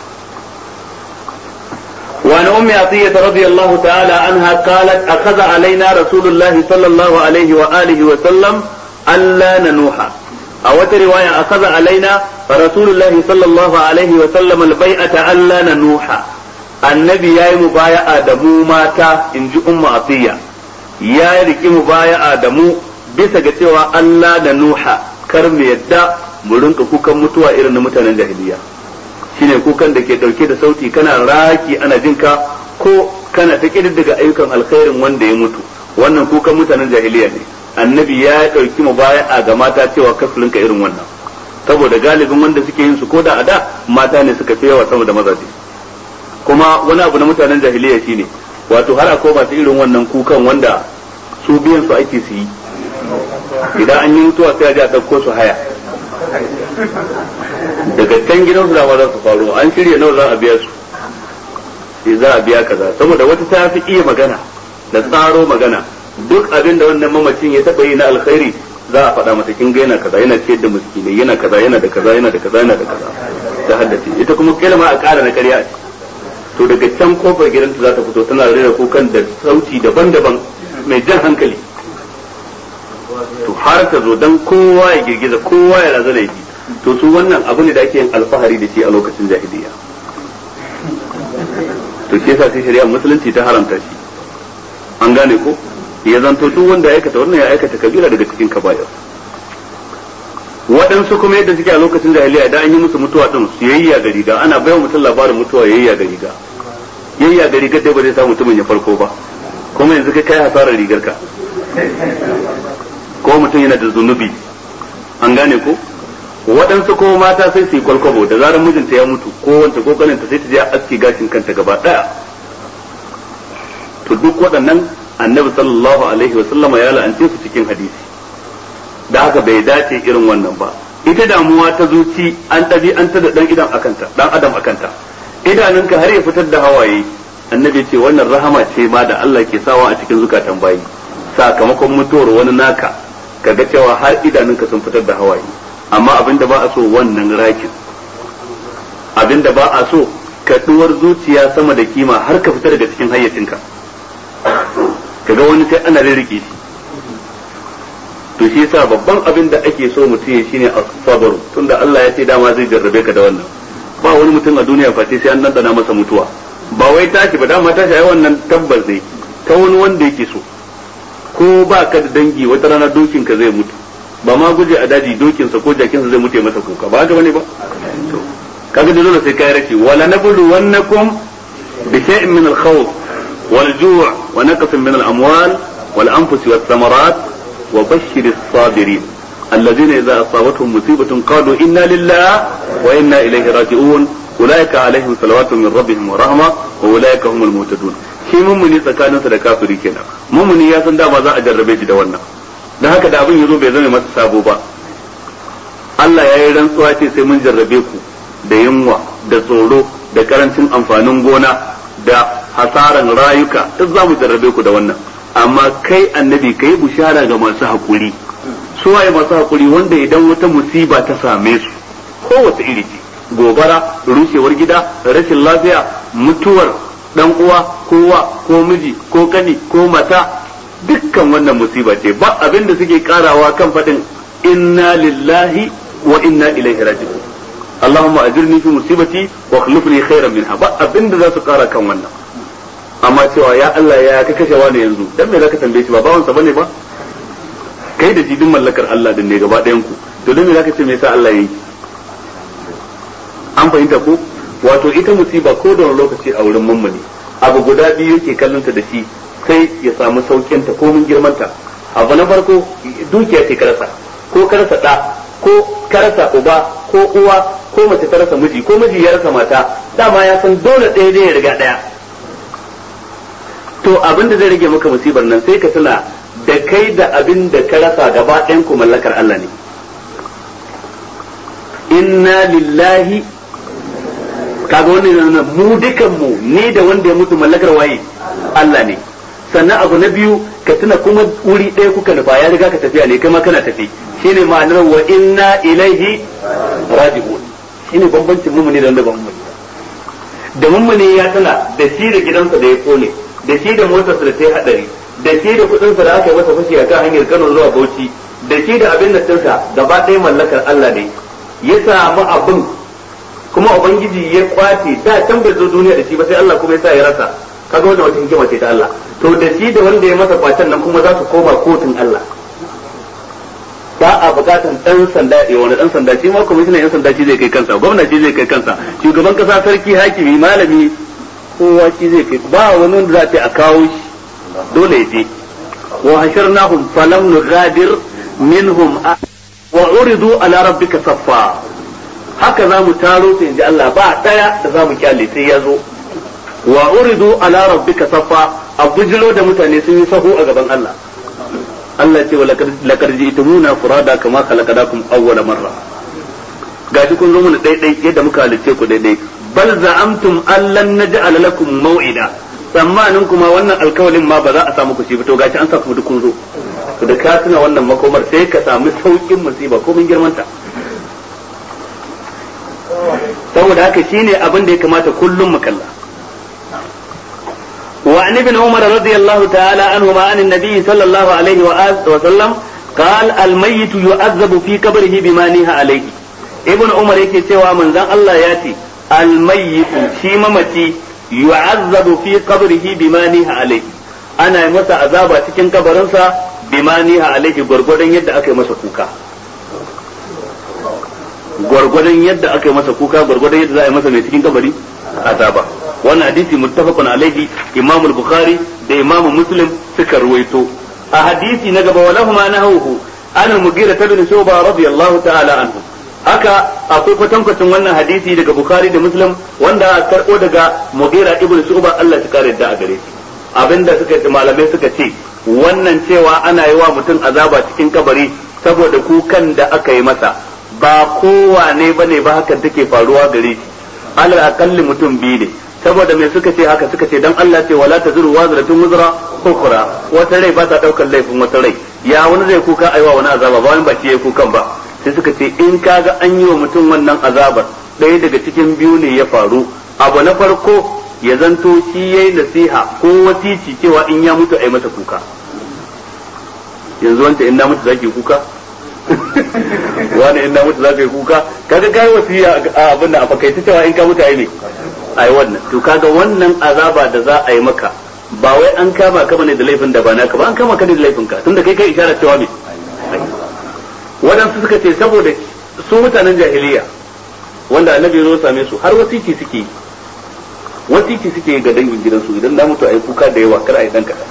S1: وعن أم عطية رضي الله تعالى عنها قالت أخذ علينا رسول الله صلى الله عليه وآله وسلم ألا ننوح أو رواية أخذ علينا رسول الله صلى الله عليه وسلم البيعة ألا ننوح النبي يا مبايع آدمو ماتا إن جي أم عطية يا ركي مبايع آدمو bisa ga cewa Allah da Nuha kar mu yadda mu rinka kukan mutuwa irin na mutanen jahiliya shine kukan da ke dauke da sauti kana raki ana jinka ko kana ta kididdiga ayyukan alkhairin wanda ya mutu wannan kukan mutanen jahiliya ne annabi ya dauki mu baya a ga mata cewa kasulunka irin wannan saboda galibin wanda suke yin su ko da a da mata ne suka fi yawa sama da mazaje kuma wani abu na mutanen jahiliya shine wato har akwai masu irin wannan kukan wanda su biyan su ake su yi idan an yi mutuwa sai a ji a ɗauko su haya daga can gidan su dama za su faru an shirya nawa za a biya su sai za a biya kaza saboda wata ta fi iya magana da tsaro magana duk abin da wannan mamacin ya taɓa yi na alkhairi za a faɗa mata kin ga yana kaza yana ciyar da miskinai yana kaza yana da kaza yana da kaza yana da kaza ta haddace ita kuma kalma a ƙara na ƙarya a to daga can kofar gidanta za ta fito tana rera kukan da sauti daban-daban mai jan hankali to har ta zo dan kowa ya girgiza kowa ya razana ya ji to su wannan abu ne da ake yin alfahari da shi a lokacin jahiliya to shi yasa sai shari'a musulunci ta haramta shi an gane ko ya zanto duk wanda ya aikata wannan ya aikata kabira daga cikin kaba'ir waɗansu kuma yadda suke a lokacin jahiliya idan an yi musu mutuwa din su yayya ga riga ana bayan mutum labarin mutuwa yayya ga riga yayya ga rigar dai ba zai sa mutumin ya farko ba kuma yanzu kai kai hasarar rigar ka ko mutum yana da zunubi an gane ko waɗansu kuma mata sai su yi kwalkwabo da zarar mijinta ya mutu ko wanta ko kaninta sai ta je aski gashin kanta gaba ɗaya to duk waɗannan annabi sallallahu alaihi wa sallama ya la'ance su cikin hadisi da haka bai dace irin wannan ba ita damuwa ta zuci an ɗabi an ta da ɗan idan akanta ɗan adam akanta idanunka har ya fitar da hawaye annabi ce wannan rahama ce ma da Allah ke sawa a cikin zukatan bayi sakamakon mutuwar wani naka kaga cewa har idanunka sun fitar da hawaye amma abinda ba a so wannan rakin abinda ba a so kaduwar zuciya sama da kima har ka fita daga cikin hayyacinka kaga wani sai ana rirrike shi to shi yasa babban abin da ake so mutum ya shine as-sabr tunda Allah ya ce dama zai jarrabe ka da wannan ba wani mutum a duniya face sai an dandana masa mutuwa ba wai tashi ba dama tashi ai wannan tabbas ne ta wani wanda yake so ko ba ka da dangi wata rana dokin ka zai mutu ba ma guje a daji dokin sa ko jakin sa zai mutu masa kuka ba haka bane ba kaga dole sai kai rashi wala nablu wannakum bi shay'in min al-khawf wal ju' wa naqsin min al-amwal wal anfus was thamarat wa bashshir as-sabirin الذين إذا أصابتهم مصيبة قالوا إنا لله وإنا إليه راجعون أولئك عليهم صلوات من ربهم ورحمة وأولئك هم المهتدون shi mummuni tsakaninsa da kafiri kenan mummuni ya san dama za a jarrabe shi da wannan da haka da abin yazo bai zama masa sabo ba Allah ya yi rantsuwa ce sai mun jarrabe ku da yunwa da tsoro da karancin amfanin gona da hasaran rayuka duk za mu jarrabe ku da wannan amma kai annabi kai bushara ga masu hakuri su waye masu hakuri wanda idan wata musiba ta same su kowace iri ce gobara rushewar gida rashin lafiya mutuwar dan uwa kowa ko miji ko kani ko mata dukkan wannan musiba ce ba abin da suke karawa kan faɗin inna lillahi wa inna ilaihi raji'un Allahumma ajirni fi musibati wa akhlifni khairan minha ba abin da za su kara kan wannan amma cewa ya Allah ya ka kashe wani yanzu dan me zaka tambaye shi ba bawan sa bane ba kai da jidin mallakar Allah din ne gaba ɗayan ku to dan me zaka ce me yasa Allah yayi an fahimta ko wato ita musiba ko da wani lokaci a wurin mummuni abu guda biyu yake kallonta da shi sai ya samu saukin ta ko mun girmanta abu na farko dukiya ce karasa ko karasa da ko karasa uba ko uwa ko mace ta rasa miji ko miji ya rasa mata dama ya san dole ɗaya zai riga ɗaya to abin da zai rage maka musibar nan sai ka tuna da kai da abin da ka rasa gaba ɗayan ku mallakar Allah ne inna lillahi kaga wannan mu dukan mu ni da wanda ya mutu mallakar waye Allah ne sannan abu na biyu ka tuna kuma wuri ɗaya kuka nufa ya riga ka tafiya ne kai kana tafi shine ma'anar wa inna ilaihi raji'un shine bambancin mu ne da wanda ba mu da mummune ya tana da shi da gidansa da ya kone da shi da motarsa da ta yi hadari da shi da kudinsa da aka yi masa fashi a kan hanyar Kano zuwa Bauchi da shi da abin da tinsa gaba ɗaya mallakar Allah ne ya samu abin kuma ubangiji ya kwace da can bai zo duniya da shi ba sai Allah kuma ya sa ya rasa kaga wannan wata hikima ce ta Allah to da shi da wanda ya masa kwacen nan kuma za su koma kotun Allah ba a bukatan dan sanda ya wani dan sanda shi ma kwamishinan yan sanda shi zai kai kansa gwamna shi zai kai kansa shugaban kasa sarki hakimi malami kowa shi zai kai ba wani wanda za ta a kawo shi dole ya je wa hasharnahum falam nughadir minhum wa uridu ala rabbika saffa haka za mu taro su inji Allah ba daya da za mu kyale sai ya zo wa uridu ala rabbika saffa a bujiro da mutane sun yi sahu a gaban Allah Allah ce wa laqad ji'tumuna furada kama khalaqnakum awwala marra gashi kun zo mana daidai yadda muka halicce ku daidai bal za'amtum allan naj'al lakum maw'ida tsammanin kuma wannan alkawalin ma ba za a samu ku shi ba to gashi an sa ku duk kun zo to da ka tuna wannan makomar sai ka samu saukin musiba ko mun girmanta saboda haka shine abin da ya kamata kullum mu kalla وعن ابن عمر رضي الله تعالى عنهما عن النبي صلى الله عليه وسلم قال الميت يعذب في قبره بما نهى عليه ابن عمر yake cewa manzon Allah ya ce الميت shi mamaci yu'azzabu fi qabrihi bima niha alayhi ana yi masa azaba cikin kabarinsa bima niha alayhi gwargwadon yadda aka yi masa kuka gwargwadon yadda aka yi masa kuka gwargwadon yadda za a yi masa mai cikin kabari azaba wannan hadisi muttafaqun alaihi imamu al-bukhari da imamu muslim suka ruwaito a hadisi na gaba walahuma nahuhu an al-mughira ibn shuba radiyallahu ta'ala anhu haka akwai kwatankwacin wannan hadisi daga bukhari da muslim wanda karbo daga mughira ibn shuba Allah ya kare da a gare shi abinda suka ce malamai suka ce wannan cewa ana yi wa mutum azaba cikin kabari saboda kukan da aka yi masa ba kowane bane ba hakan take faruwa gare shi alal akalli mutum biyu ne saboda me suka ce haka suka ce dan Allah ce wala tazuru wazratun wuzra ukhra wata rai ba ta daukar laifin wata rai ya wani zai kuka aiwa wani azaba ba wani ba shi yayi kukan ba sai suka ce in kaga an yi wa mutum wannan azabar ɗaya daga cikin biyu ne ya faru abu na farko ya zanto shi yayi nasiha ko wasici cewa in ya mutu ai masa kuka yanzu wanda in na mutu zaki kuka wani in na mutu zaka yi kuka kaga kai wasiya a abin da a fakaita cewa in ka mutu ai ne ai wannan to kaga wannan azaba da za a yi maka ba wai an kama ka bane da laifin da ba naka ba an kama ka ne da laifin ka tunda kai kai isharar cewa me waɗansu suka ce saboda su mutanen jahiliya wanda annabi ya zo same su har wasiki suke yi wasiki suke ga dangin gidansu idan da mutu a yi kuka da yawa kar a yi dan kaɗan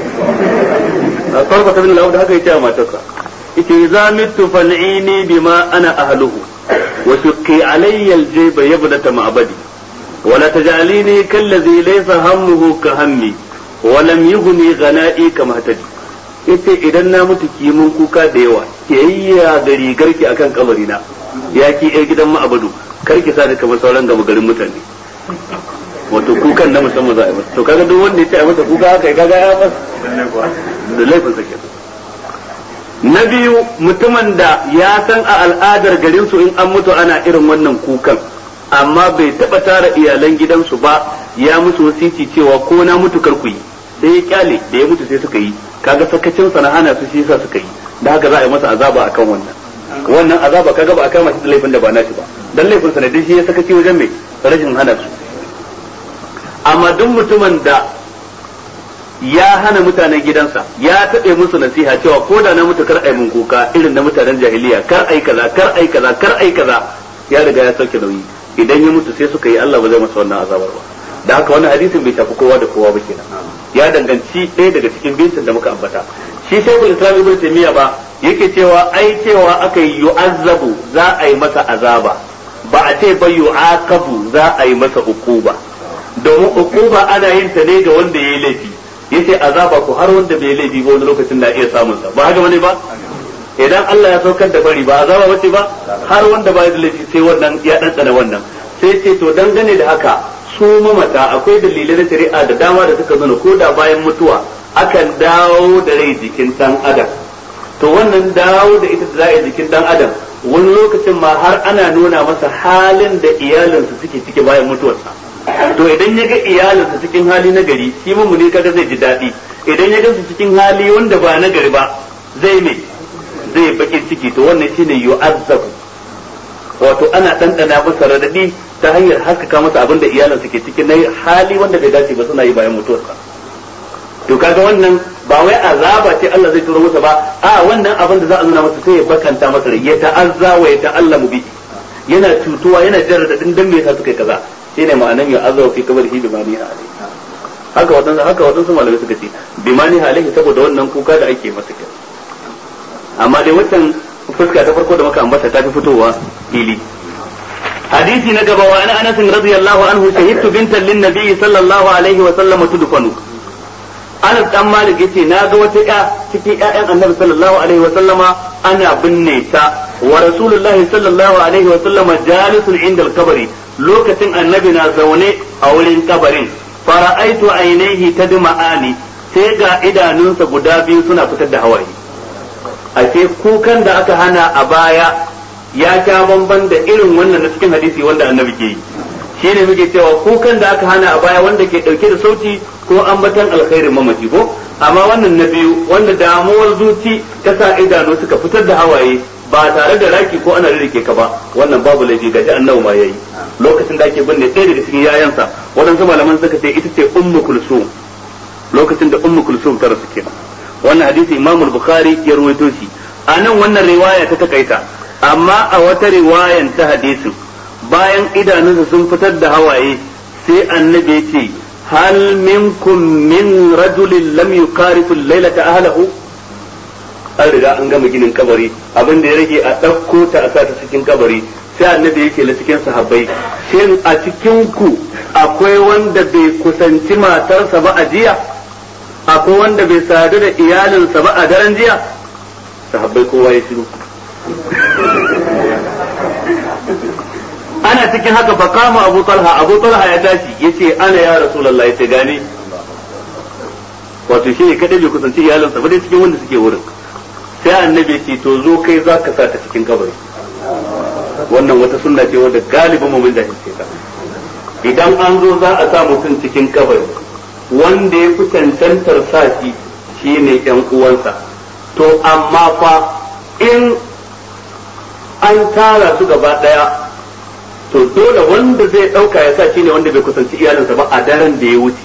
S1: a farko ta bin da haka ya ce a matarsa ita za mitu fal'ini bima ana ahluhu wa shuqqi alayya aljayba yabdata ma'badi ولا تجعليني كالذي ليس همه كهمي ولم يغني غنائي كما اهتدي yace idan na mutu ki mun kuka da yawa ke yayya da rigarki akan kabarina ya ki yar gidan ma'abadu kar ki sa ni kamar sauran gama garin mutane wato kukan na musamman za a yi masa to kaga duk wanda ya ce a masa kuka haka kaga ya masa da laifin sa kenan na biyu mutumin da ya san a al'adar garin su in an mutu ana irin wannan kukan amma bai taba tara iyalan gidansu ba ya musu wasici cewa ko na mutu kar ku yi sai ya kyale da ya mutu sai suka yi kaga sakacin sa na hana su shi yasa suka yi da haka za a yi masa azaba akan wannan wannan azaba kaga ba a kama shi da laifin da ba nashi ba dan laifin sa ne dai shi ya sakaci wajen mai rashin hana su amma duk mutumin da ya hana mutanen gidansa ya taɓe musu nasiha cewa ko da na mutu kar ai mun kuka irin na mutanen jahiliya kar ai kaza kar ai kaza kar ai kaza ya riga ya sauke nauyi idan ya mutu sai suka yi Allah ba zai masa wannan azabar ba da haka wannan hadisin bai shafi kowa da kowa ba kenan ya danganci ɗaya daga cikin bincin da muka ambata shi shaykhul islam ibn taymiya ba yake cewa ai cewa aka yi yu'azzabu za a yi masa azaba ba a ce ba yu'aqabu za a yi masa ukuba domin ukuba ana yin ta ne ga wanda yayi laifi yace azaba ko har wanda bai laifi ba wani lokacin na iya samun sa ba haka bane ba idan Allah ya saukar da bari ba azaba bace ba har wanda ba da laifi sai wannan ya dantsana wannan sai ce to dangane da haka su mamata akwai dalilai na shari'a da dama da suka nuna ko da bayan mutuwa akan dawo da rai jikin dan adam to wannan dawo da ita da za jikin dan adam wani lokacin ma har ana nuna masa halin da iyalinsa suke ciki bayan mutuwarsa to idan ya ga iyalinsa cikin hali na gari shi mu ne kaga zai ji daɗi idan ya gansu cikin hali wanda ba na gari ba zai me zai bakin ciki to wannan shine yu'azzabu wato ana ɗanɗana masa radadi ta hanyar haskaka masa abin da iyalinsa ke cikin na hali wanda bai dace ba suna yi bayan mutuwarsa to kaga wannan ba wai azaba ce Allah zai turo masa ba a wannan abin da za a nuna masa sai ya bakanta masa rai ya ta'azza wa ya ta'allamu bi yana cutuwa yana jarradadin dan me yasa suka yi kaza shine ma'anan ya azza fi kabrihi bi mani alaihi haka wadansu haka wadansu malamai suka ce bi mani alaihi saboda wannan kuka da ake masa kai amma dai wancan fuska ta farko da muka ambata ta fi fitowa fili hadisi na gaba wa ana anas radiyallahu anhu shahidtu bintan lin nabi sallallahu alaihi wa sallam tudfanu Anas dan Malik yace na ga wata ya cikin ƴaƴan Annabi sallallahu alaihi wa sallama ana binne ta wa Rasulullahi sallallahu alaihi wa sallama jalisun inda al-kabari lokacin Annabi na zaune a wurin kabarin fara'aitu ainihi tadma'ani sai ga idanunsa guda biyu suna fitar da hawaye ashe kukan da aka hana a baya ya sha bamban da irin wannan na cikin hadisi wanda Annabi ke yi shi ne muke cewa kukan da aka hana a baya wanda ke dauke da sauti ko ambatan alkhairin mamaci ko amma wannan na biyu wanda damuwar zuci ta sa idanu suka fitar da hawaye ba tare da raki ko ana rike ka ba wannan babu laifi gaji annabi ma yayi lokacin da ake binne ɗaya daga cikin yayansa waɗansu malaman suka ce ita ce ummu kulsum lokacin da ummu kulsum ta rasu kenan wannan hadisi imamu bukhari ya rawaito shi a nan wannan riwaya ta takaita amma a wata riwayan ta hadisin bayan idanunsa sun fitar da hawaye sai annabi ya ce hal minkum min rajulin lam yukarifu lailata ahlahu an riga an gama ginin kabari abin da ya rage a ɗauko ta a sata cikin kabari sai annabi yake la cikin sahabbai shin a cikin ku akwai wanda bai kusanci matarsa ba a jiya akwai wanda bai sadu da iyalinsa ba a daren jiya sahabbai kowa ya shiru ana cikin haka fa kama Abu Talha Abu Talha ya tashi yace ana ya Rasulullahi yace gane wato shi ne kadai bai kusanci iyalinsa ba dai cikin wanda suke wurin sai annabi ya ce to zo kai za ka sa ta cikin kabari wannan wata sunna ce wanda galibin mu mun da ta idan an zo za a sa mutum cikin kabari wanda ya fi cancantar sa shi shine yan uwansa to amma fa in an tara su gaba daya to dole wanda zai dauka ya sa shine wanda bai kusanci iyalinsa ba a daren da ya wuce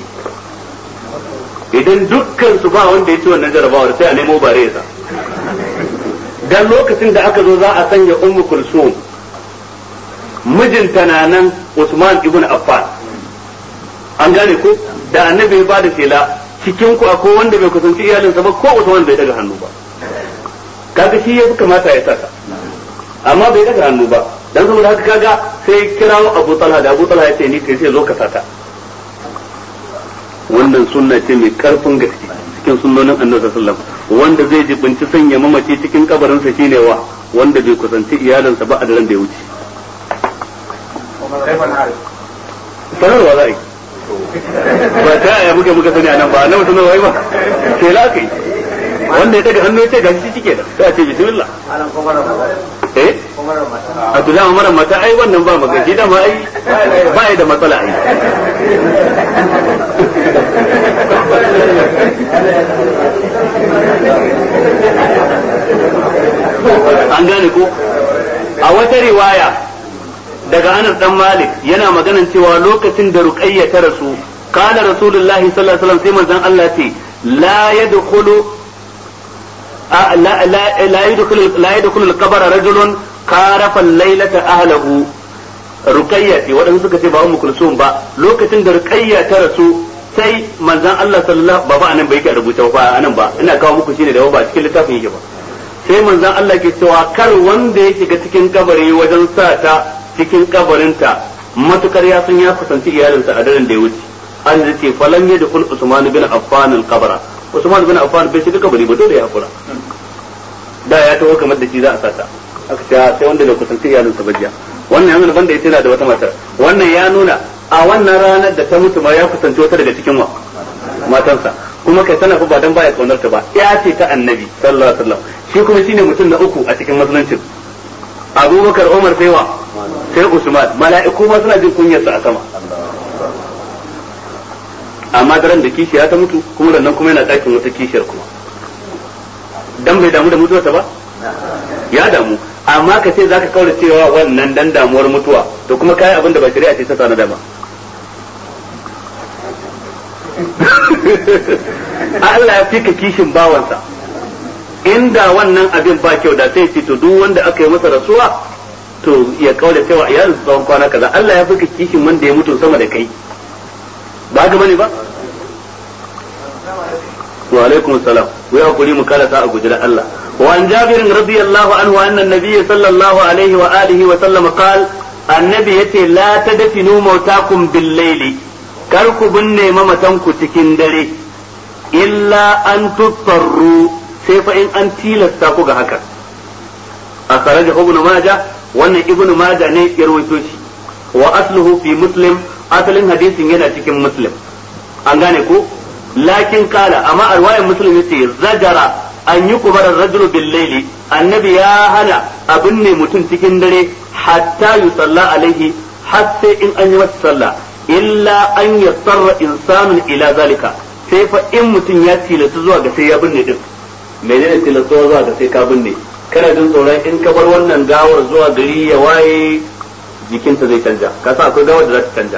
S1: idan dukkan su ba wanda ya ci wannan jarabawar sai a nemo bare sa dan lokacin da aka zo za a sanya ummu kulsum mijinta na nan Usman ibn Affan an gane ko da annabi ya bada shela cikin ku akwai wanda bai kusanci iyalinsa ba ko Usman bai daga hannu ba kaga shi ya kamata ya saka amma bai daga hannu ba dan saboda haka kaga sai kirawo Abu Talha da Abu Talha ya ce ni kai sai zo ka sata wannan sunna ce mai karfin gaske cikin sunnonin Annabi sallallahu alaihi wasallam wanda zai jibinci sanya mamaci cikin kabarin sa shine wa wanda bai kusanci iyalinsa ba a daren da ya wuce sanarwa za a yi ba ta yaya muke muka sani a nan ba na mutum na wai ba sai la kai wanda ya daga hannu ya ce ga shi cike da sai a ce bismillah eh Abdullahi Umar mata ai wannan ba maka shi dama ai ba ya da matsala ai an gane ko a wata riwaya daga Anas dan Malik yana maganan cewa lokacin da Ruqayya ta rasu kana Rasulullahi sallallahu alaihi wasallam sai manzon Allah ce la yadkhulu لا لا لا يدخل لا يدخل القبر رجل كارف الليلة أهله رقية wadanda suka ce ba ummu kulsum ba lokacin da ruqayya ta rasu sai manzon Allah sallallahu ba ba anan bai yake rubuta ba anan ba ina kawo muku shine da ba cikin littafin yake ba sai manzon Allah ke cewa kar wanda ya shiga cikin kabari wajen sa ta cikin kabarinta matukar ya san ya kusanci iyalinsa a daren da ya wuce an ce falan yadkhul usman bin affan al-qabra Usman bin Affan bai shiga kabari ba dole ya hakura da ya taho kamar da shi za a sata aka ce sai wanda bai kusanci iyalin sa bajiya wannan ya nuna banda yace yana da wata matar wannan ya nuna a wannan ranar da ta mutu ma ya kusanci wata daga cikin wa matansa kuma kai tana fa ba dan baya kaunar ta ba ya ce ta annabi sallallahu alaihi wasallam shi kuma shine mutum na uku a cikin musuluncin Abubakar Umar sai wa sai Usman mala'iku ma suna jin kunyarsa a sama amma daren da kishiya ta mutu kuma nan kuma yana ɗakin wata kishiyar kuma dan bai damu da mutuwarsa ba ya damu amma ka ce zaka kaura cewa wannan dan damuwar mutuwa to kuma kai abin da ba shari'a ce ta tsana da ba Allah ya fika kishin bawansa inda wannan abin ba kyau da sai ce to duk wanda aka yi masa rasuwa to ya kaura cewa iyalin tsawon kwana kaza Allah ya fika kishin wanda ya mutu sama da kai ba ga bane ba wa alaikum salam wa ya kuri mu kala ta a gujira Allah wa an jabir radiyallahu anhu anna nabiyyi sallallahu alaihi wa alihi wa sallam qal annabi yace la tadfinu mautakum bil layli kar ku binne mamatan ku cikin dare illa an tutarru sai fa in an tilasta ku ga haka akhrajahu ibn majah wannan ibn majah ne ya rawaito shi wa asluhu fi muslim asalin hadisin yana cikin muslim an gane ko lakin kala amma a ruwayan muslim yace zajara an yi kubar rajulu bil laili annabi ya hana abin ne mutum cikin dare hatta yusalla alaihi har sai in an yi masa sallah illa an yassarra insanun ila zalika sai fa in mutum ya tilasta zuwa ga sai ya binne din menene tilasta zuwa ga sai ka binne kana jin tsoron in ka bar wannan gawar zuwa gari ya waye jikinta zai canja ka sa akwai gawar da za ta canja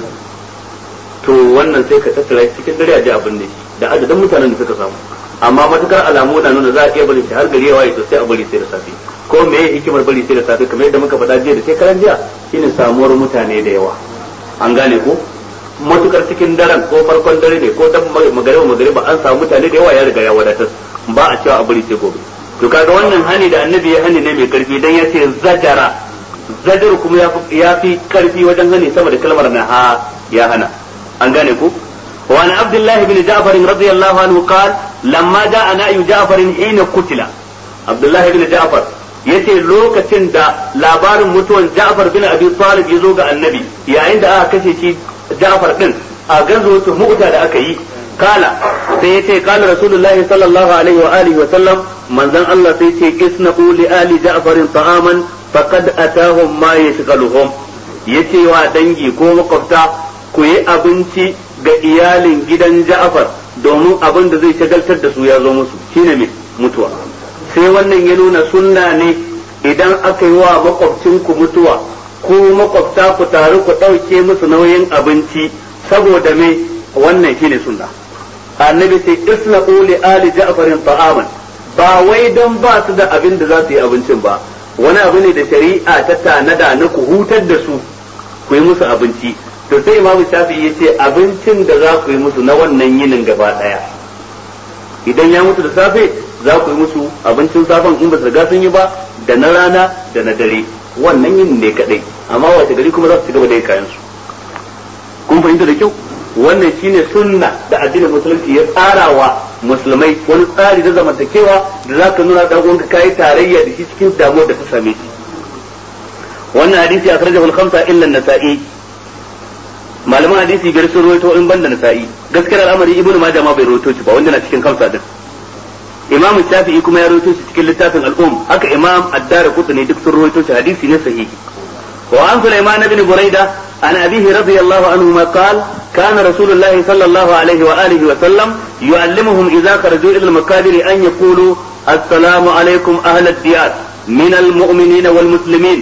S1: to wannan sai ka tattara cikin dare a ji abin ne da adadin mutanen da suka samu amma matukar alamu na nuna za a iya bari shi har gari ya waye to sai a bari sai da safe ko me ya hikimar bari sai da safe kamar yadda muka faɗa jiya da sai karan jiya shine samuwar mutane da yawa an gane ko matukar cikin daren ko farkon dare ne ko dan magariba magariba an samu mutane da yawa ya riga ya wadatar ba a cewa a bari sai gobe to kaga wannan hani da annabi ya hani ne mai karfi dan ya ce zajara zajar kuma ya fi karfi wajen hani sama da kalmar na ha ya hana an gane ku وعن عبد الله بن جعفر رضي الله عنه قال لما جاء نأي جعفر حين قتل عبد الله بن جعفر yace lokacin da labarin mutuwan Ja'far bin Abi Talib ya zo ga Annabi yayin da aka kashe shi Ja'far din a ganzo mu'ta da aka yi kala sai yace kala Rasulullahi sallallahu alaihi wa alihi wa sallam manzon Allah sai yace isna'u li ali Ja'far ta'aman faqad atahum ma yashghaluhum yace wa dangi ko makwabta ku yi abinci ga iyalin gidan Ja'far domin abin da zai shagaltar da su ya zo musu shine mai mutuwa sai wannan ya nuna sunna ne idan aka yi wa makwabcinku mutuwa ko makwabta ku taru ku ɗauke musu nauyin abinci saboda me wannan shine sunna annabi sai isna'u li ali ja'farin ta'aman ba wai don ba su da abin da za su yi abincin ba wani abu ne da shari'a ta tanada na ku hutar da su ku yi musu abinci to sai imamu shafi ya ce abincin da za ku yi musu na wannan yinin gaba daya idan ya mutu da safe za ku yi musu abincin safen in ba su riga sun yi ba da na rana da na dare wannan yinin ne kadai amma wace gari kuma za su ci gaba da yin kayan su kun fahimta da kyau wannan shine sunna da addinin musulunci ya tsarawa musulmai wani tsari da zamantakewa da zaka nuna dan uwanka kai tarayya da shi cikin damuwar da ta same shi wannan hadisi a karjahu al-khamsa illa an-nasa'i malaman hadisi biyar sun rawaito in banda nasa'i gaskiyar al'amari ibnu majah ma bai rawaito shi ba wanda na cikin khamsa din imam shafi'i kuma ya rawaito shi cikin littafin al-um haka imam ad-darqutni duk sun rawaito shi hadisi ne sahihi wa an sulaiman ibn burayda an abihi radiyallahu anhu ma qala كان رسول الله صلى الله عليه وآله وسلم يعلمهم إذا خرجوا إلى المكابر أن يقولوا السلام عليكم أهل الديار من المؤمنين والمسلمين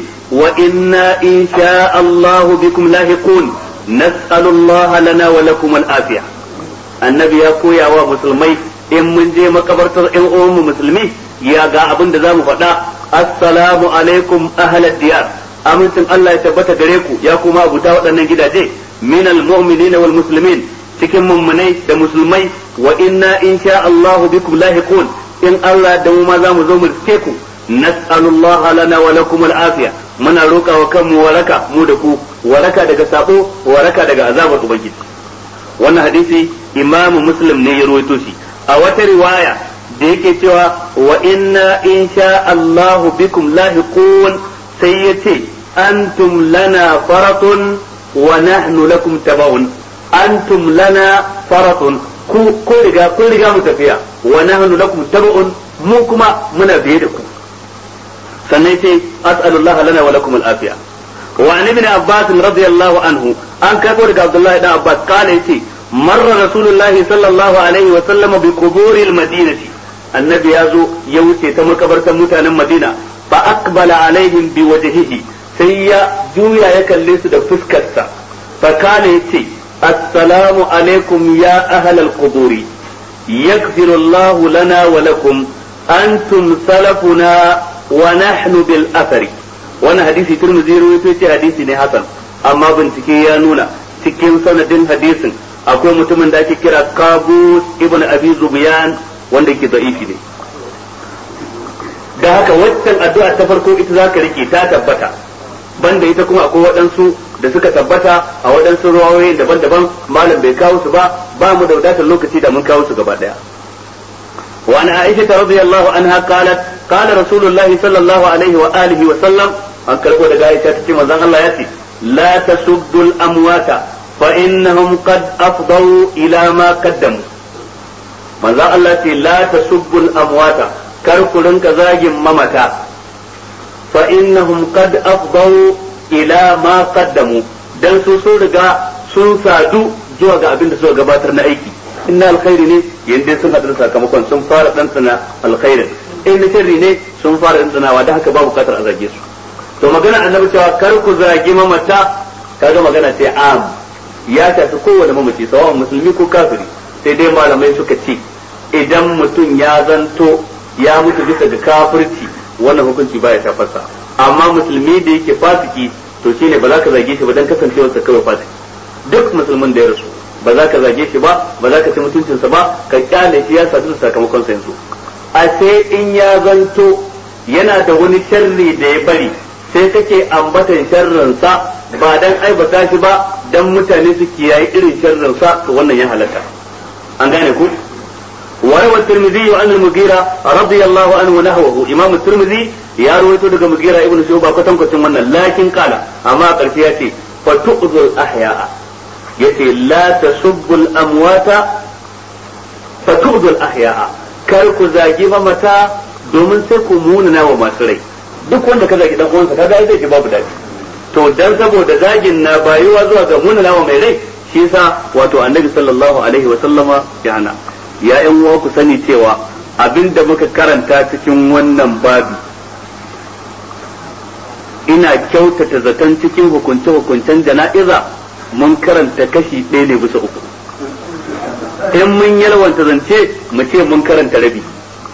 S1: وإنا إن شاء الله بكم لاحقون نسأل الله لنا ولكم العافية النبي يقول يا مسلمي in mun je makabartar ƴan uwanmu musulmi ya ga abin da zamu faɗa assalamu alaikum ahlad diyar amincin Allah ya tabbata gare ku ya kuma abuta waɗannan gidaje min almu'minina wal muslimin cikin mummunai da musulmai wa inna insha Allahu bikum lahiqun in Allah da mu ma za mu zo mu riske ku nas'alullaha lana wa lakum al'afiya muna roƙa wa kanmu waraka mu da ku waraka daga sabo waraka daga azabar ubangiji wannan hadisi imamu muslim ne ya rawaito shi a wata riwaya da yake cewa wa inna insha Allahu bikum lahiqun sai yace antum lana faratun wa nahnu lakum tabaun antum lana faratun ku ko riga kun riga mu tafiya wa nahnu lakum tabaun mu kuma muna biye da ku sannan sai as'alullah lana wa lakum al-afiya wa an ibn abbas radiyallahu anhu an kai daga abdullahi dan abbas kana yace marra rasulullahi sallallahu alaihi wa sallama bi quburil madinati annabi ya zo ya wuce ta makabartan mutanen madina fa aqbala alaihim bi wajhihi sai ya juya ya kalle su da fuskarsa fa kana yace assalamu alaikum ya ahlal quburi yaghfiru Allah lana wa lakum antum salafuna wa nahnu bil athari wannan hadisi turmuzi rawaito ce hadisi ne hasan amma bincike ya nuna cikin sanadin hadisin akwai mutumin da ake kira Qabus ibn Abi Zubyan wanda ke da'ifi ne da haka waccan addu'a ta farko ita zaka rike ta tabbata banda ita kuma akwai waɗansu da suka tabbata a waɗansu ruwayoyi daban-daban malam bai kawo su ba ba mu da wadatar lokaci da mun kawo su gaba daya وعن عائشة رضي الله عنها قالت قال رسول الله صلى الله عليه وآله وسلم أن كربو دقا عائشة تتي مزان الله يأتي لا تسبوا الأموات فإنهم قد أفضوا إلى ما قدموا مزان الله يأتي لا تسبوا الأموات كركو لنك زاج ممتا فإنهم قد أفضوا إلى ما قدموا dan su sun riga sun sadu zuwa ga abin da suka gabatar na aiki inna alkhairi ne yanda sun haɗu sakamakon sun fara ɗanɗana alkhairin in na sharri ne sun fara ɗanɗanawa da haka ba bukatar a zage su to magana annabi cewa kar ku zagi mamata kaga magana ce am ya shafi kowane mamaci sawan musulmi ko kafiri sai dai malamai suka ce idan mutum ya zanto ya mutu bisa ga kafirci wannan hukunci baya shafarsa amma musulmi da yake fasiki to shine ba za ka zage shi ba dan kasancewarsa kawai fasiki duk musulmin da ya rasu ba za ka zage shi ba ba za ka ci mutuncinsa ba ka kyale shi ya sadu da sakamakon sa yanzu a sai in ya zanto yana da wani sharri da ya bari sai kake ambatan sharrin sa ba dan aibata shi ba dan mutane su kiyaye irin sharrin sa to wannan ya halatta an gane ku وروى الترمذي عن المغيرة رضي الله عنه نحوه إمام الترمذي يا رويته دغ مغيرة ابن شعبة كتم كتم لكن قال أما قرشياتي فتؤذي الأحياء yace la tasubbu al-amwata fatudhu al-ahya'a kar ku zagi mamata domin sai ku munana wa masu rai duk wanda ka zagi dan uwansa kaga zai ji babu dadi to dan saboda zagin na bayuwa zuwa ga munana wa mai rai shi yasa wato annabi sallallahu alaihi wa sallama ya hana ya yan uwa ku sani cewa abinda muka karanta cikin wannan babi ina kyautata zaton cikin hukunce-hukuncen jana'iza mun karanta kashi ɗaya ne bisa uku in mun yalwanta zance mu ce mun karanta rabi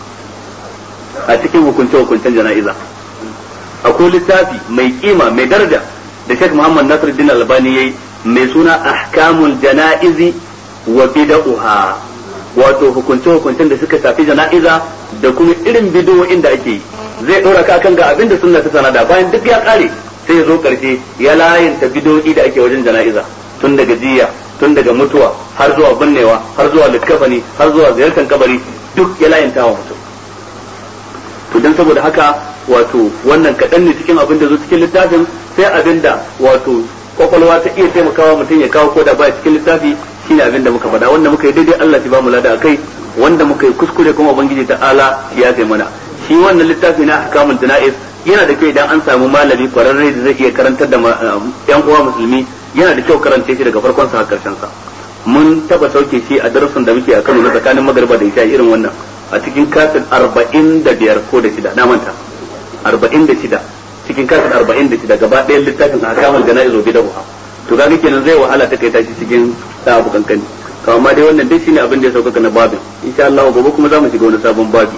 S1: a cikin hukunce-hukuncen jana'iza akwai littafi mai kima mai daraja da Sheikh Muhammad Nasiruddin Albani yayi mai suna ahkamul jana'izi wa bid'uha wato hukunce-hukuncen da suka shafi jana'iza da kuma irin bidiyoyin da ake yi zai ɗora ka kan ga abin da sunna ta sanada bayan duk ya ƙare sai ya zo karshe ya layanta bidoyi da ake wajen jana'iza tun daga jiya tun daga mutuwa har zuwa binnewa har zuwa likkafani har zuwa ziyartar kabari duk ya layanta wa mutum to dan saboda haka wato wannan kaɗan ne cikin abin da zo cikin littafin sai abin da wato kwakwalwa ta iya taimakawa mutum ya kawo koda ba cikin littafi shine abin da muka faɗa wanda muka yi daidai Allah ya ba mu lada akai wanda muka yi kuskure kuma ubangiji ta ala ya kai mana shi wannan littafi na ahkamul janaiz yana da kyau idan an samu malami kwararre da zai iya karantar da yan uwa musulmi yana da kyau karance shi daga farkon sa har karshen sa mun taba sauke shi a darasin da muke a Kano na tsakanin magariba da isha irin wannan a cikin kasin 45 ko da shida na manta 46 cikin kasin 46 gaba ɗayan littafin ahkamul janaiz wa bidahu to ga kenan zai wahala ta kai tashi cikin da abu kankani to amma dai wannan dai shine abin da ya sauka na babin insha Allah gobe kuma za mu shiga wani sabon babi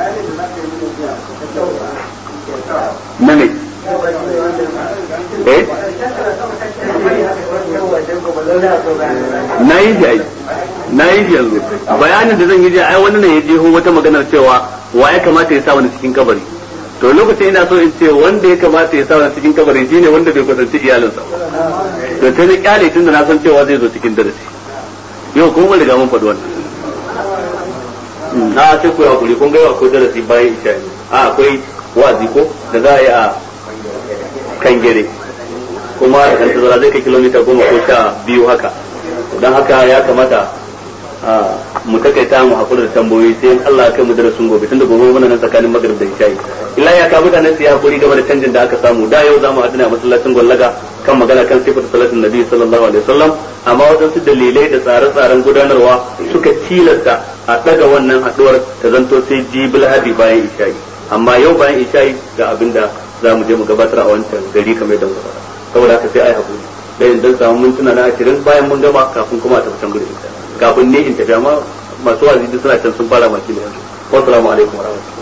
S1: na me eh na yi shi ai na yi shi yanzu bayanin da zan yi ai wani ne ya jeho wata maganar cewa wa ya kamata ya sa wani cikin kabari to lokacin ina so in ce wanda ya kamata ya sa wani cikin kabari shine wanda bai kusanci iyalinsa to ta ne kyale tun da na san cewa zai zo cikin darasi yau kuma mun riga mun faɗi wannan na sai ku hakuri kun ga yau akwai darasi bayan isha a akwai wazi ko da za a yi a kan gere kuma da kan tazara zai kai kilomita goma ko sha biyu haka don haka ya kamata mu takaita mu hakuri da tambayoyi sai Allah ya kai mu darasin gobe tunda gobe muna nan tsakanin magrib da isha illa ya ka mutane su yi hakuri game da canjin da aka samu da yau zamu adana masallacin gwallaga kan magana kan sifar salatin nabi sallallahu alaihi wasallam amma wadansu dalilai da tsare-tsaren gudanarwa suka tilasta a daga wannan haduwar ta zanto sai jibil hadi bayan isha'i amma yau bayan isha'i ga abinda za mu je mu gabatar a wancan gari kamar da muka saboda haka sai ai hakuri da yin dan samu mintuna na ashirin bayan mun gama kafin kuma a tafi can gurin kafin ne in tafi amma masu wazi suna can sun fara maki da yanzu wassalamu alaikum warahmatullahi